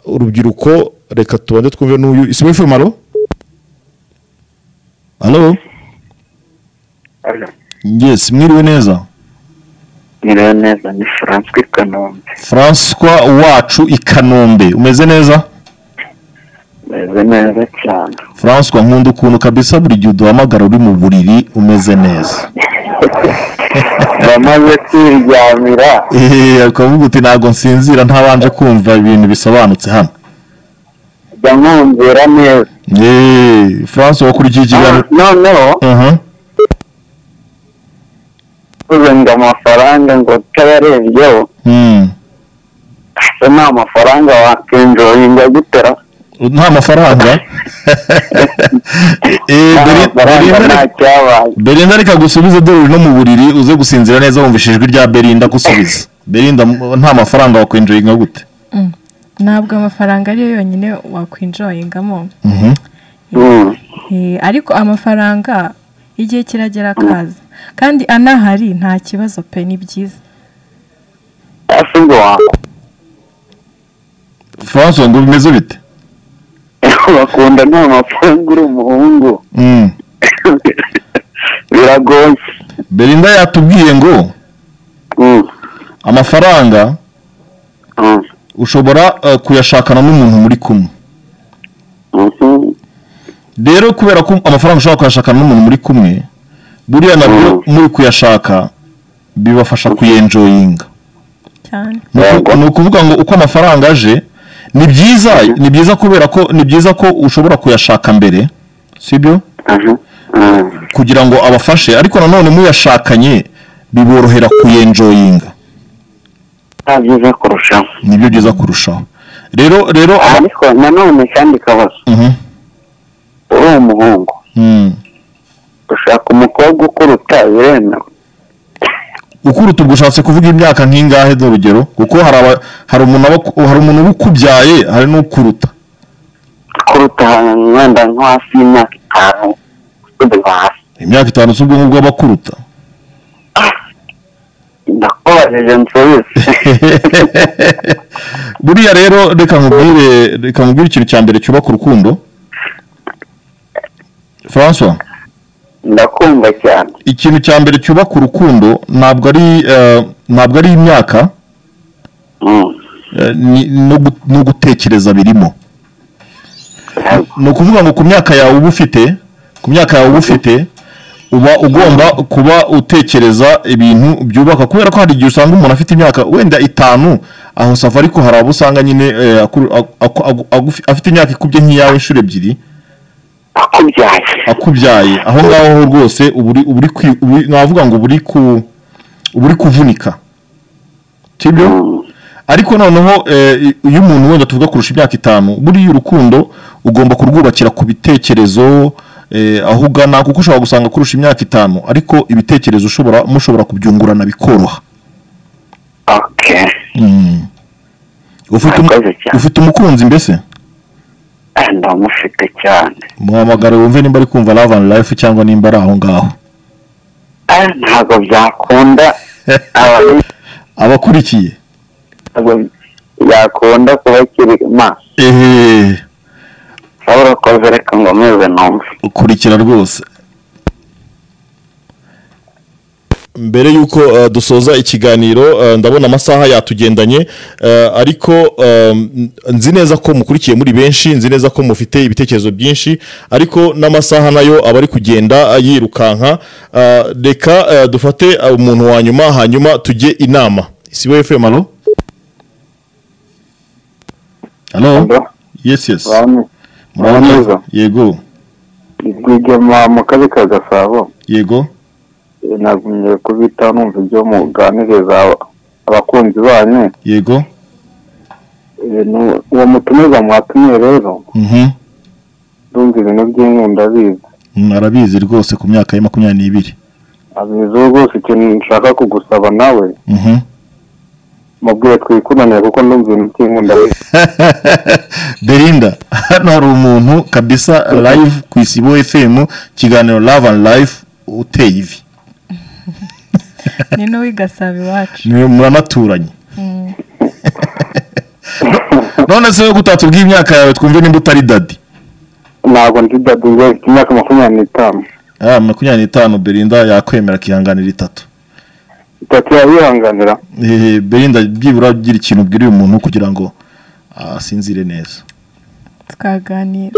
urubyiruko reka tubone twumve n'uyu SFM alo Halo? Yes, mwiriwe neza. nirewe neza ni furanswi kanombe François wacu i Kanombe. Umeze neza? meze neza cyane François nkunda ukuntu kabisa buri gihe uduhamagara uri mu buriri umeze neza. bamaze kwiryamira Eh, ukavuga uti ntago nsinzira ntabanje kumva ibintu bisobanutse hano. jya mwumvira neza Eh, François wakurikiye ikiganiro. Ah, noneho Aha. uvuze ngo amafaranga ngo utayarebyeho Mm. ese nta mafaranga wakinjoyinga gutera Nta mafaranga. Eh, nta Beri- mafaranga Belinda- nta cyabaye Belinda reka gusubize dore no mu buriri uze gusinzira neza wumva ijwi rya Belinda gusubiza. Belinda m- nta mafaranga wakwinjoyinga gute? ntabwo amafaranga ariyo yonyine wakwinjoyingamo Mhm. Mm. Eh, ariko amafaranga igihe kiragera akaza kandi anahari nta kibazo pe ni byiza ese ubwo wa- François ngo bimeze bite? bakunda nta mafaranga uri umuhungu Mm. biragoye Belinda yatubwiye ngo Mm, amafaranga mm, ushobora eh, kuyashakana n'umuntu muri kumwe. mhm. Rero kubera ko amafaranga ushobora kuyashakana n'umuntu muri kumwe, buriya nabyo muri kuyashaka bibafasha kuyenjoyinga. cyane Ni uku- ni ukuvuga ngo uko amafaranga aje ni byiza ni byiza kubera ko ni byiza ko ushobora kuyashaka mbere sibyo aha aha. kugira ngo abafashe ariko nanone muyashakanye biborohera kuyenjoyinga nta byiza kurushaho nibyo byiza kurushaho rero rero aba- ariko nanone kandi kabazo Mhm. uri umuhungu Mm. ushaka umukobwa ukuruta biremewe ukuruta ubwo ushatse kuvuga imyaka nk'ingahe urugero kuko hari aba- hari umuntu aba- hari umuntu uba ukubyaye hari n'ukuruta kuruta ahantu wenda nko hafi y'imyaka itanu kudura hasi imyaka itanu z'ubwonko bw'abakuruta ndakubajije nsubize buriya rero reka nkubwire reka nkubwire ikintu cya mbere cyubaka urukundo francois ndakumva cyane ikintu cya mbere cyubaka urukundo ntabwo ari eh, ntabwo ari imyaka Mm. eh, ni- no gu- no gutekereza birimo ni ukuvuga ngo ku myaka yawe uba ufite ku myaka yawe uba ufite uba ugomba kuba utekereza ibintu byubaka kubera ko hari igihe usanga umuntu afite imyaka wenda itanu aho sava ariko hari abo usanga nyine eh, akuru- aku- aku- aku- agufi- afite imyaka ikubye nk'iyawe inshuro ebyiri akubyaye akubyaye aho ngaho ho rwose uba uri- uba uri kwi- uba uri- navuga ngo uba uri ku- uba uri kuvunika sibyo Mm. ariko noneho eh, iyo umuntu wenda tuvuga kurusha imyaka itanu buriya urukundo ugomba kurwubakira ku bitekerezo eh, aho ugana kuko ushobora gusanga kurusha imyaka itanu ariko ibitekerezo ushobora mushobora kubyungurana bikoroha okay ufite, um- Murakoze cyane. ufite umukunzi mbese Ah, ndamufite cyane muhamagare wumve nimba ari kumva love and life cyangwa nimba ari aho ngaho Ah, ntabwo byakunda abantu abakurikiye ntabwo byakunda kuba kiri maso ehe urabona ko reka ngomeze numve ukurikira rwose mbere y'uko uh, dusoza ikiganiro uh, ndabona amasaha yatugendanye uh, ariko um, nzi neza ko mukurikiye muri benshi nzi neza ko mufite ibitekerezo byinshi ariko n'amasaha nayo aba ari kugenda uh, yirukanka uh, reka uh, dufate uh, umuntu wa nyuma hanyuma tujye inama isibo fm alo alo Alo? yes yes Bantu, Murabona? Muraboneza? yego rwigema mu kazi ka gasabo yego eh, nagumye kubitaho numva ibyo muganiriza aba- abakunzi banyu yego Eh, nu- uwo mutumiza mwatumye rero mhm ndumva ibintu by'inyu ndabizi Mm, arabizi rwose ku myaka ya makumyabiri n'ibiri abizi ubu rwose ikintu nshaka kugusaba nawe Mhm. mubwiye twikundanire kuko ndumva ibintu by'inyu ndabizi belinda hano hari umuntu kabisa live ku isibo fm kiganiro love and life uteye ivi ni n'uw'i gasabo iwacu Ni- muranaturanye none se wowe kutatubwiye imyaka yawe twumve nimba utari dadi ntabwo ndi dadu njye mfite imyaka makumyabiri n'itanu Ah, makumyabiri n'itanu belinda yakwemera akihanganira itatu itatu yayihanganira Eh, belinda byibura ugira ikintu ubwira uyu muntu kugira ngo asinzire neza twaganira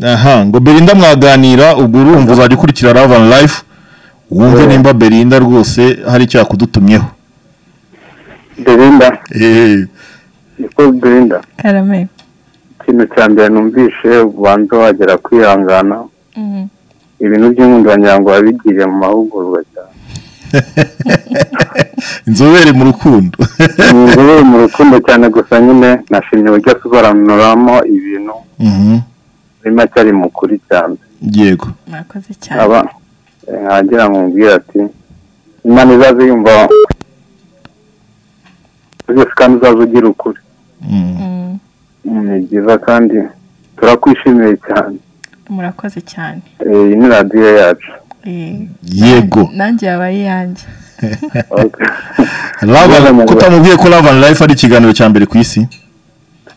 aha ngo berinda mwaganira ubwo urumva uzajya ukurikira love and life wumve nimba berinda rwose hari icyaha kudutumyeho belinda niko belinda karame ikintu cya mbere numvise ubanza wagera kwihangana Mm. ibintu by'inkundanyirango wabigiriye mu mahugurwa cyane inzobere mu rukundo ni inzobere mu rukundo cyane gusa nyine nashimye uburyo asobanuramo ibintu Mhm, muri make ari mukuri cyane yego mwakoze cyane aba nkagira ngo mbwire ati imana izaze yumva zose kandi uzaze ugira ukuri Mm, Mm, Mm, ni byiza kandi turakwishimiye cyane murakoze cyane Eh, iyi ni radiyo yacu Eh, yego nanjye yabaye iyanjye Okay. Love and- kutamubwiye ko love and life ari ikiganiro cya mbere ku isi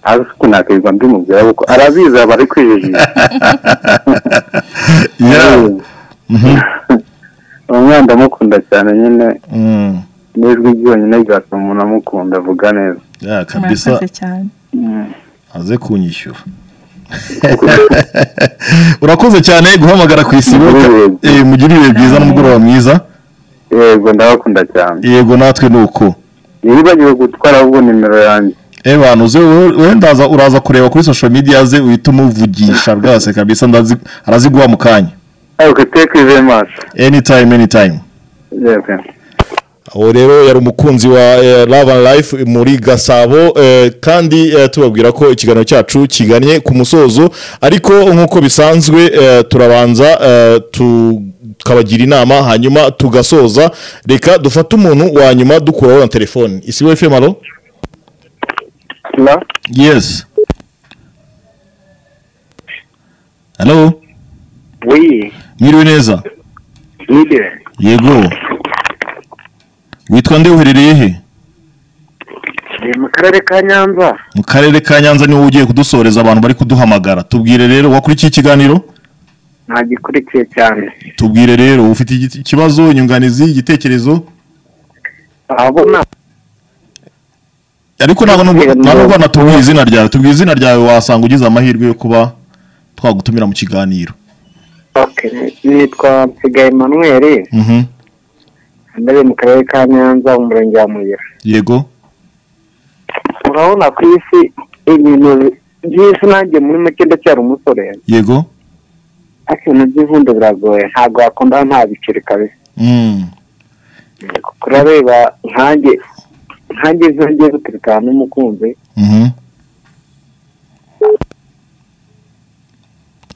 ariko sinakwirwa mbimubwira kuko arabizi aba ari kwijijima Yeah. Mhm, uwo mwana ndamukunda cyane nyine mm, n'ijwi ryonyine ryatuma umuntu amukunda avuga neza yeah, kabisa murakoze cyane aze kunyishyura urakoze cyane guhamagara ku isibo Mugire ibihe byiza. Eh, mugire ibihe byiza n'umugoroba mwiza yego ndabakunda cyane yego natwe ni uko nibagiwe gutwara ahubwo nimero yanjye eba ntuzi wenda uraza kureba kuri social media ze uhita umuvugisha rwose kabisa ndazi araziguha mu kanya ariko teke ive maso anytime anytime yego uwo rero yari umukunzi wa eh, Love and Life muri Gasabo eh, kandi eh, tubabwira ko ikiganiro cyacu kiganye ku musozo ariko nk'uko bisanzwe eh, turabanza eh, tukabagira inama hanyuma tugasoza reka dufate umuntu wa nyuma dukuraho na telefone isi we femalo na yes halo wiyi mwiriwe neza nide yego witwa nde uherereye he ni mu karere ka nyanza mu karere ka nyanza niwo ugiye kudusoreza abantu bari kuduhamagara tubwire rero wakurikiye ikiganiro ntagikurikiye cyane tubwire rero ufite igiti- ikibazo inyunganizi igitekerezo abona ariko ntabwo nubwo- nta nubwo natubwiye izina ryawe tubwiye izina ryawe wasanga ugize amahirwe yo kuba twagutumira mu kiganiro nitwa nsigaye emmanuel Mhm. ndabona mu karere ka nyanza mu murenge wa muyira yego urabona ku isi ibintu by'isi nanjye muri make ndacyari umusore yego ariko ibintu by'ivundo biragoye ntabwo wakunda nta biceri kabisa Mm. kurareba nkanjye nkanjye izo ngiye guturikana n'umukunzi Mhm.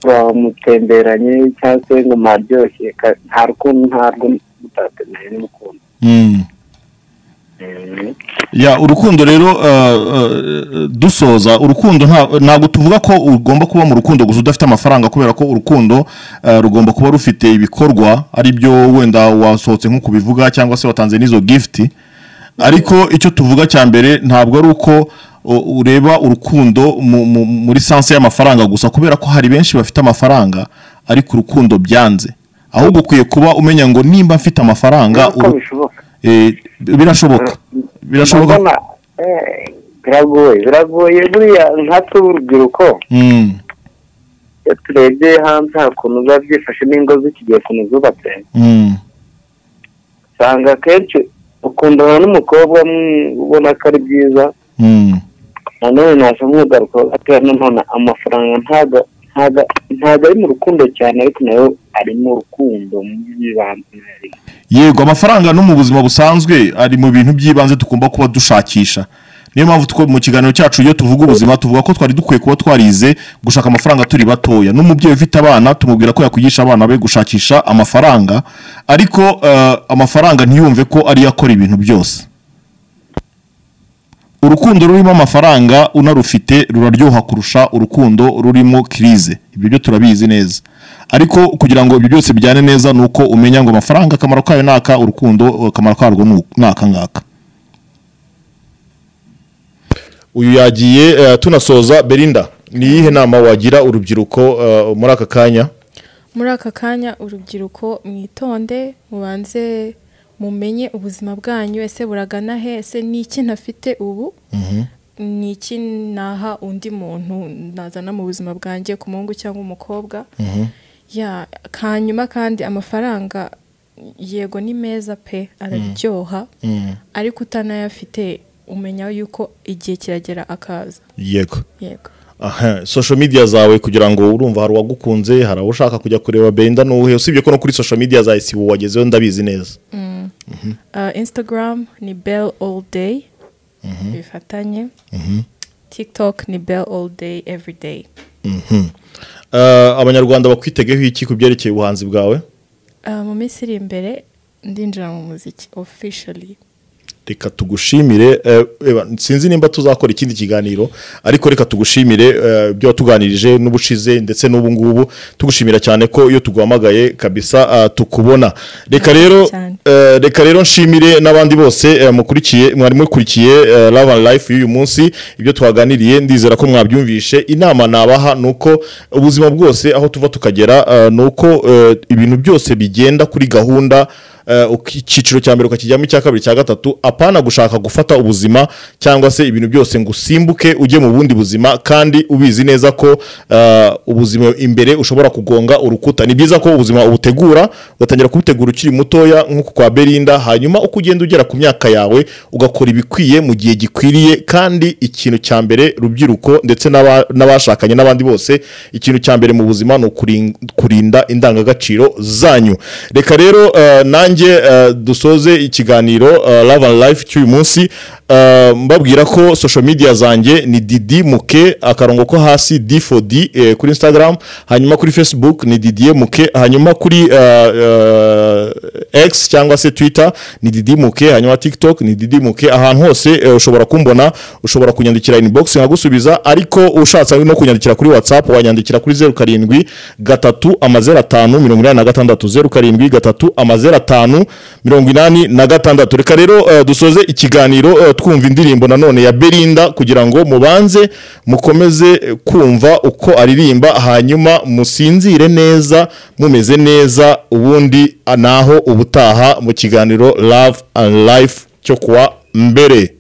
bamutemberanye cyangwa se ngo mwaryoshye ka- nta rukundo ntarwo mutatemeye n'umukunzi Mm. Mm. ya urukundo rero uh, uh, dusoza urukundo nta- ntabwo tuvuga ko ugomba kuba mu rukundo gusa udafite amafaranga kubera ko urukundo uh, rugomba kuba rufite ibikorwa ari byo wenda wasohotse nko kubivuga cyangwa se watanze n'izo gifuti ariko icyo tuvuga cya mbere ntabwo ari uko uh, ureba urukundo mu- mu- muri sanse y'amafaranga gusa kubera ko hari benshi bafite amafaranga ariko urukundo byanze ahubwo ukwiye kuba umenya ngo nimba mfite amafaranga uko uru- bishoboka Eh, birashoboka birashoboka Ndabona, eh, biragoye biragoye buriya nkatwe b'urubyiruko Mm, iyo turebye hanze hari ukuntu biba byifashe n'ingo z'ikigihe ukuntu zubatse mm, usanga akenshi ukundana n'umukobwa mwi- ubona ko ari byiza mm, nanone naje mwigaruka atera nanone amafaranga ntago ntago ntago ari mu rukundo cyane ariko nayo ari mu rukundo mu by'ibanze yego amafaranga no mu buzima busanzwe ari mu bintu by'ibanze tugomba kuba dushakisha niyo mpamvu two- mu kiganiro cyacu iyo tuvuga ubuzima tuvuga ko twari dukwiye kuba twarize gushaka amafaranga turi batoya n'umubyeyi ufite abana tumubwira ko yakwigisha abana be gushakisha amafaranga ariko eh, amafaranga ntiyumve ko ariyo akora ibintu byose urukundo rurimo amafaranga unarufite ruraryoha kurusha urukundo rurimo kirize ibyo byo turabizi neza ariko kugira ngo ibyo byose bijyane neza ni uko umenya ngo amafaranga akamaro kayo ni aka urukundo akamaro karwo ni uku- ni aka ngaka uyu yagiye eh, tunasoza berinda ni iyihe nama wagira urubyiruko eh, muri aka kanya muri aka kanya urubyiruko mwitonde mubanze mumenye ubuzima bwanyu ese buragana he ese ni iki ntafite ubu ni iki naha undi muntu nazana mu buzima bwanjye ku muhungu cyangwa umukobwa ya hanyuma kandi amafaranga yego ni meza pe araryoha ariko utanayafite umenya yuko igihe kiragera akaza yego yego aha social media zawe kugira ngo urumva hari uwagukunze hari abo ushaka kujya kureba berinda n'uhe usibye ko no kuri social media zawe si wowe wagezeho ndabizi neza Uh, instagram ni bell all day bifatanye tiktok ni bell all day every day Uh, abanyarwanda bakwitegeho iki ku byerekeye ubuhanzi bwawe Uh, mu minsi iri imbere ndinjira mu muziki officially reka tugushimire uh, eba, sinzi nimba tuzakora ikindi kiganiro ariko reka tugushimire uh, ibyo watuganirije n'ubushize ndetse n'ubu ngubu tugushimira cyane ko iyo tuguhamagaye kabisa uh, tukubona reka rero Cyane. uh, reka rero nshimire n'abandi bose uh, mukurikiye mwari mukurikiye uh, Love and Life y'uyu munsi ibyo twaganiriye ndizera ko mwabyumvishe inama nabaha nuko ubuzima bwose aho tuva tukagera uh, nuko uh, ibintu byose bigenda kuri gahunda eh, uki- icyiciro cya mbere ukakijyamo icya kabiri cya gatatu apana gushaka gufata ubuzima cyangwa se ibintu byose ngo usimbuke ujye mu bundi buzima kandi ubizi neza ko eh, ubuzima imbere ushobora kugonga urukuta ni byiza ko ubuzima ubutegura ugatangira kubutegura ukiri mutoya nk'uko kwa berinda hanyuma uko ugenda ugera ku myaka yawe ugakora ibikwiye mu gihe gikwiriye kandi ikintu cya mbere rubyiruko ndetse n'aba- n'abashakanye n'abandi bose ikintu cya mbere mu buzima ni ukurin- kurinda indangagaciro zanyu reka rero eh, nanjye eh, dusoze ikiganiro eh, love and life cy'uyu munsi eh, mbabwira ko social media zanjye ni didi muke akarongo ko hasi d for d eh, kuri instagram hanyuma kuri facebook ni didier muke hanyuma kuri eh, eh, x cyangwa se twitter ni didi muke hanyuma tiktok ni didi muke ahantu hose eh, ushobora kumbona ushobora kunyandikira inbox nkagusubiza ariko ushatse no kunyandikira kuri whatsapp wanyandikira kuri zeru karindwi gatatu amazeru atanu mirongo inani na gatandatu zeru karindwi gatatu amazeru atanu mirongo inani na gatandatu reka rero eh, dusoze ikiganiro eh, twumva indirimbo nanone ya berinda kugira ngo mubanze mukomeze eh, kumva uko aririmba hanyuma musinzire neza mumeze neza ubundi ah, naho ubutaha mu kiganiro love and life cyo kuwa mbere